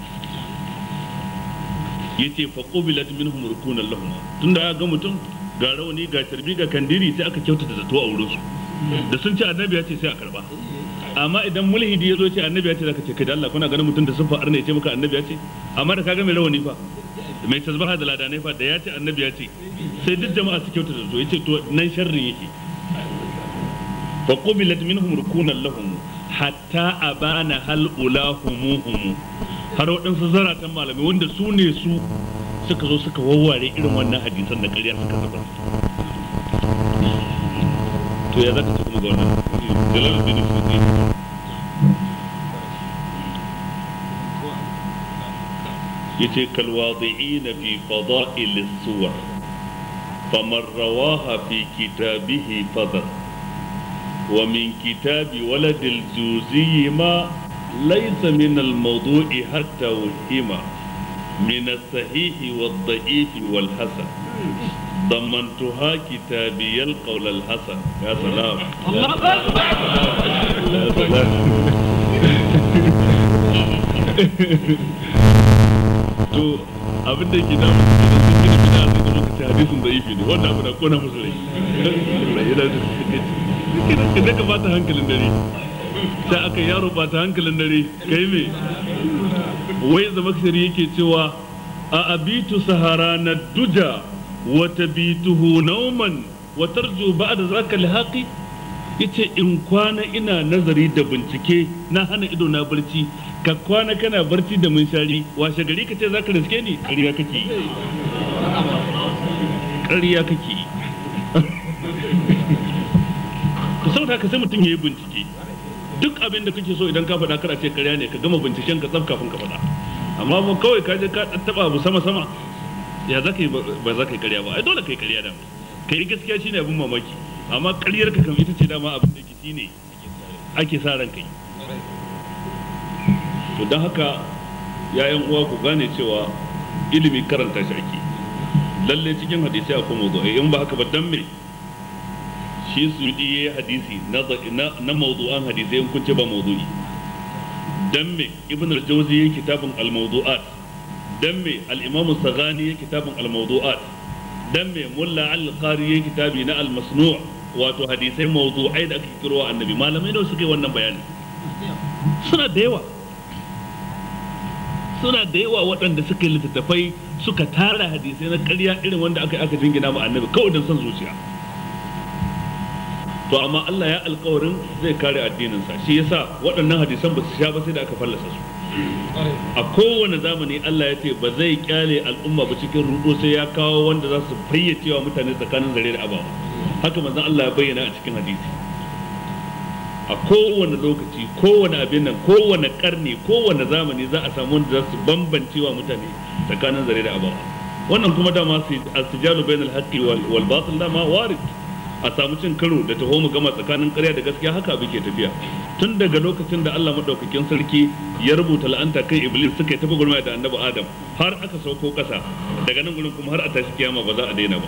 yace fa qubilat minhum rukunan lahum tunda ya ga mutum ga rauni ga tarbi ga kandiri sai aka kyautata zato a wurin su da sun ce annabi ya ce sai a karba amma idan mulhidi ya zo ce annabi ya ce zaka ce kai da Allah kuna ganin mutum da sun fa'ar ne ya ce maka annabi ya ce amma da kaga mai rawani fa mai tasbaha da ladanai fa da ya ce annabi ya ce sai duk jama'a su kyautata zato yace to nan sharrin yake fa qubilat minhum rukunan lahum hatta abana hal ulahumuhum har waɗansu zaratan malamai wanda su ne su suka zo suka wawware irin wannan hadisan da ƙarya suka zuba to ya zaka ce kuma ga wannan jalaluddin suyuti yace kal wadi'in fi fada'il as-suwar faman rawaha fi kitabihi fadar ومن كتاب ولد الجوزي ما ليس من الموضوع حتى وهما من الصحيح والضعيف والحسن ضمنتها كتابي القول الحسن يا سلام الله يا سلام to abin da ke damu su kenan sun gina bida sai da lokaci hadisin da ifi ne wannan abu na kona musu rai yana da kenan ka ka bata hankalin dare sai aka yaro bata hankalin dare kai me wai zamakshari yake cewa a abitu sahara na duja wa tabituhu nauman wa tarju ba'da zaka lihaqi yace in kwana ina nazari da bincike na hana ido na barci ka kwana kana barci da munshari washe gari ka ce zaka riske ni ƙarya kake yi ƙarya kake yi to saboda haka sai mutum ya yi bincike duk abin da kake so idan ka faɗa kar a ce ƙarya ne ka gama binciken ka tsaf kafin ka faɗa amma ba kawai ka je ka taɓa abu sama sama ya za ka yi ba za ka yi ƙarya ba ai dole ka yi ƙarya da ka yi gaskiya shine abin mamaki amma ƙaryar ka kam ita ce dama abin da ke shine ake sa ran kai to don haka yayan uwa ku gane cewa ilimi karanta shi ake lalle cikin hadisi akwai mawdu'i in ba haka ba dan me shi sudi yayi hadisi na na mawdu'an hadisi in kun ce ba mawdu'i dan me ibn al-jawzi yayi kitabun al-mawdu'at dan me al-imam as-saghani yayi kitabun al-mawdu'at dan me mulla al-qari yayi kitabi na al-masnu' wato hadisai mawdu'ai da aka kiro annabi malamai da suka yi wannan bayani suna da yawa suna da yawa waɗanda suka yi littattafai suka tara hadisai na ƙarya irin wanda aka aka jingina ma annabi kawai don son zuciya to amma Allah ya alƙawarin zai kare addininsa shi yasa waɗannan hadisan ba su sha ba sai da aka fallasa su a kowane zamani Allah ya ce ba zai kyale al'umma ba cikin rudo sai ya kawo wanda za su fayyace wa mutane tsakanin zare da abawa haka manzon Allah ya bayyana a cikin hadisi a kowane lokaci kowane abin nan kowane karni kowane zamani za a samu wanda za su bambance wa mutane tsakanin zare da abawa wannan kuma dama asijalu bainal haqqi wal batil dama warid a samu cin karo da taho mu gama tsakanin ƙarya da gaskiya haka abin ke tafiya tun daga lokacin da Allah madaukakin sarki ya rubuta la'anta kai iblis suka yi tafi gurmaya da annabi adam har aka sauko ƙasa daga nan gurin kuma har a tashi kiyama ba za a daina ba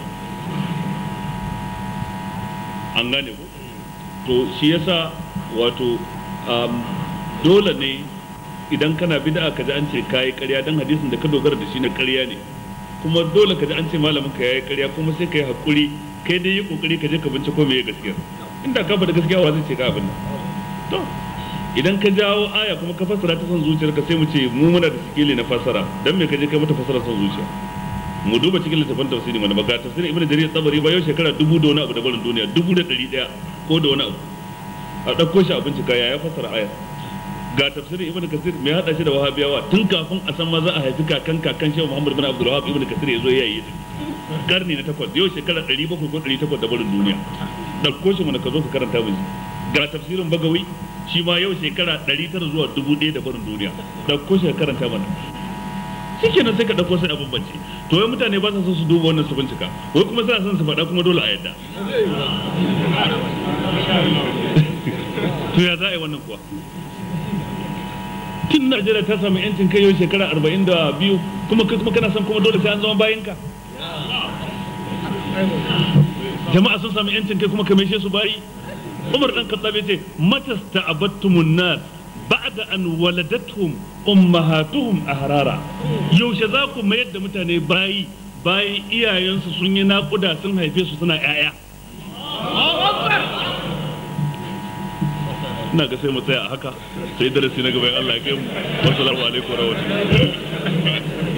an gane ku to shi yasa wato dole ne idan kana bid'a ka ji an ce kayi ƙarya dan hadisin da ka dogara da shi na ƙarya ne kuma dole ka ji an ce malamin ka yayi ƙarya kuma sai ka yi hakuri kai dai yi kokari ka je ka binciko me gaskiya inda ka faɗa gaskiya wa zai ce ka abin nan to idan ka jawo aya kuma ka fassara ta son zuciyarka sai mu ce mu muna da sikili na fassara dan me ka je kai mata fassara son zuciya mu duba cikin littafin tafsiri mana ba ga tafsirin ibnu jarir tsabari ba yau shekara dubu da wani abu da barin duniya dubu da ɗari ɗaya ko da wani abu a ɗauko shi a bincika ya ya fassara aya ga tafsirin ibnu kasir mai hada shi da wahabiyawa tun kafin a san ma za a haifi kakan kakan shehu muhammad bin abdul wahab ibnu kasir ya zo ya yi karni na takwas yau shekara ɗari bakwai ko ɗari takwas da barin duniya ɗauko shi mana ka zo ka karanta mu ga tafsirin bagawi shi ma yau shekara ɗari tara zuwa dubu ɗaya da barin duniya ɗauko shi ka karanta mana shi kenan sai ka ɗauko sai a bambance to wai mutane ba sa son su duba wannan su bincika wai kuma suna son su faɗa kuma dole a yadda to ya za a yi wannan kuwa tun Najeriya ta sami yancin kai yau shekara arba'in da biyu kuma kai kuma kana son kuma dole sai an zama bayinka jama'a sun sami yancin kai kuma kame su bayi Umar dan Khattab yace matasta abattumun nas ba'da an waladatuhum ummahatuhum ahrara yaushe za ku mayar da mutane bayi bayan iyayensu sun yi naƙuda sun haife su suna 'ya'ya ina ga sai mu tsaya a haka sai darasi na gaban Allah ya kai mu wassalamu alaikum wa rahmatullahi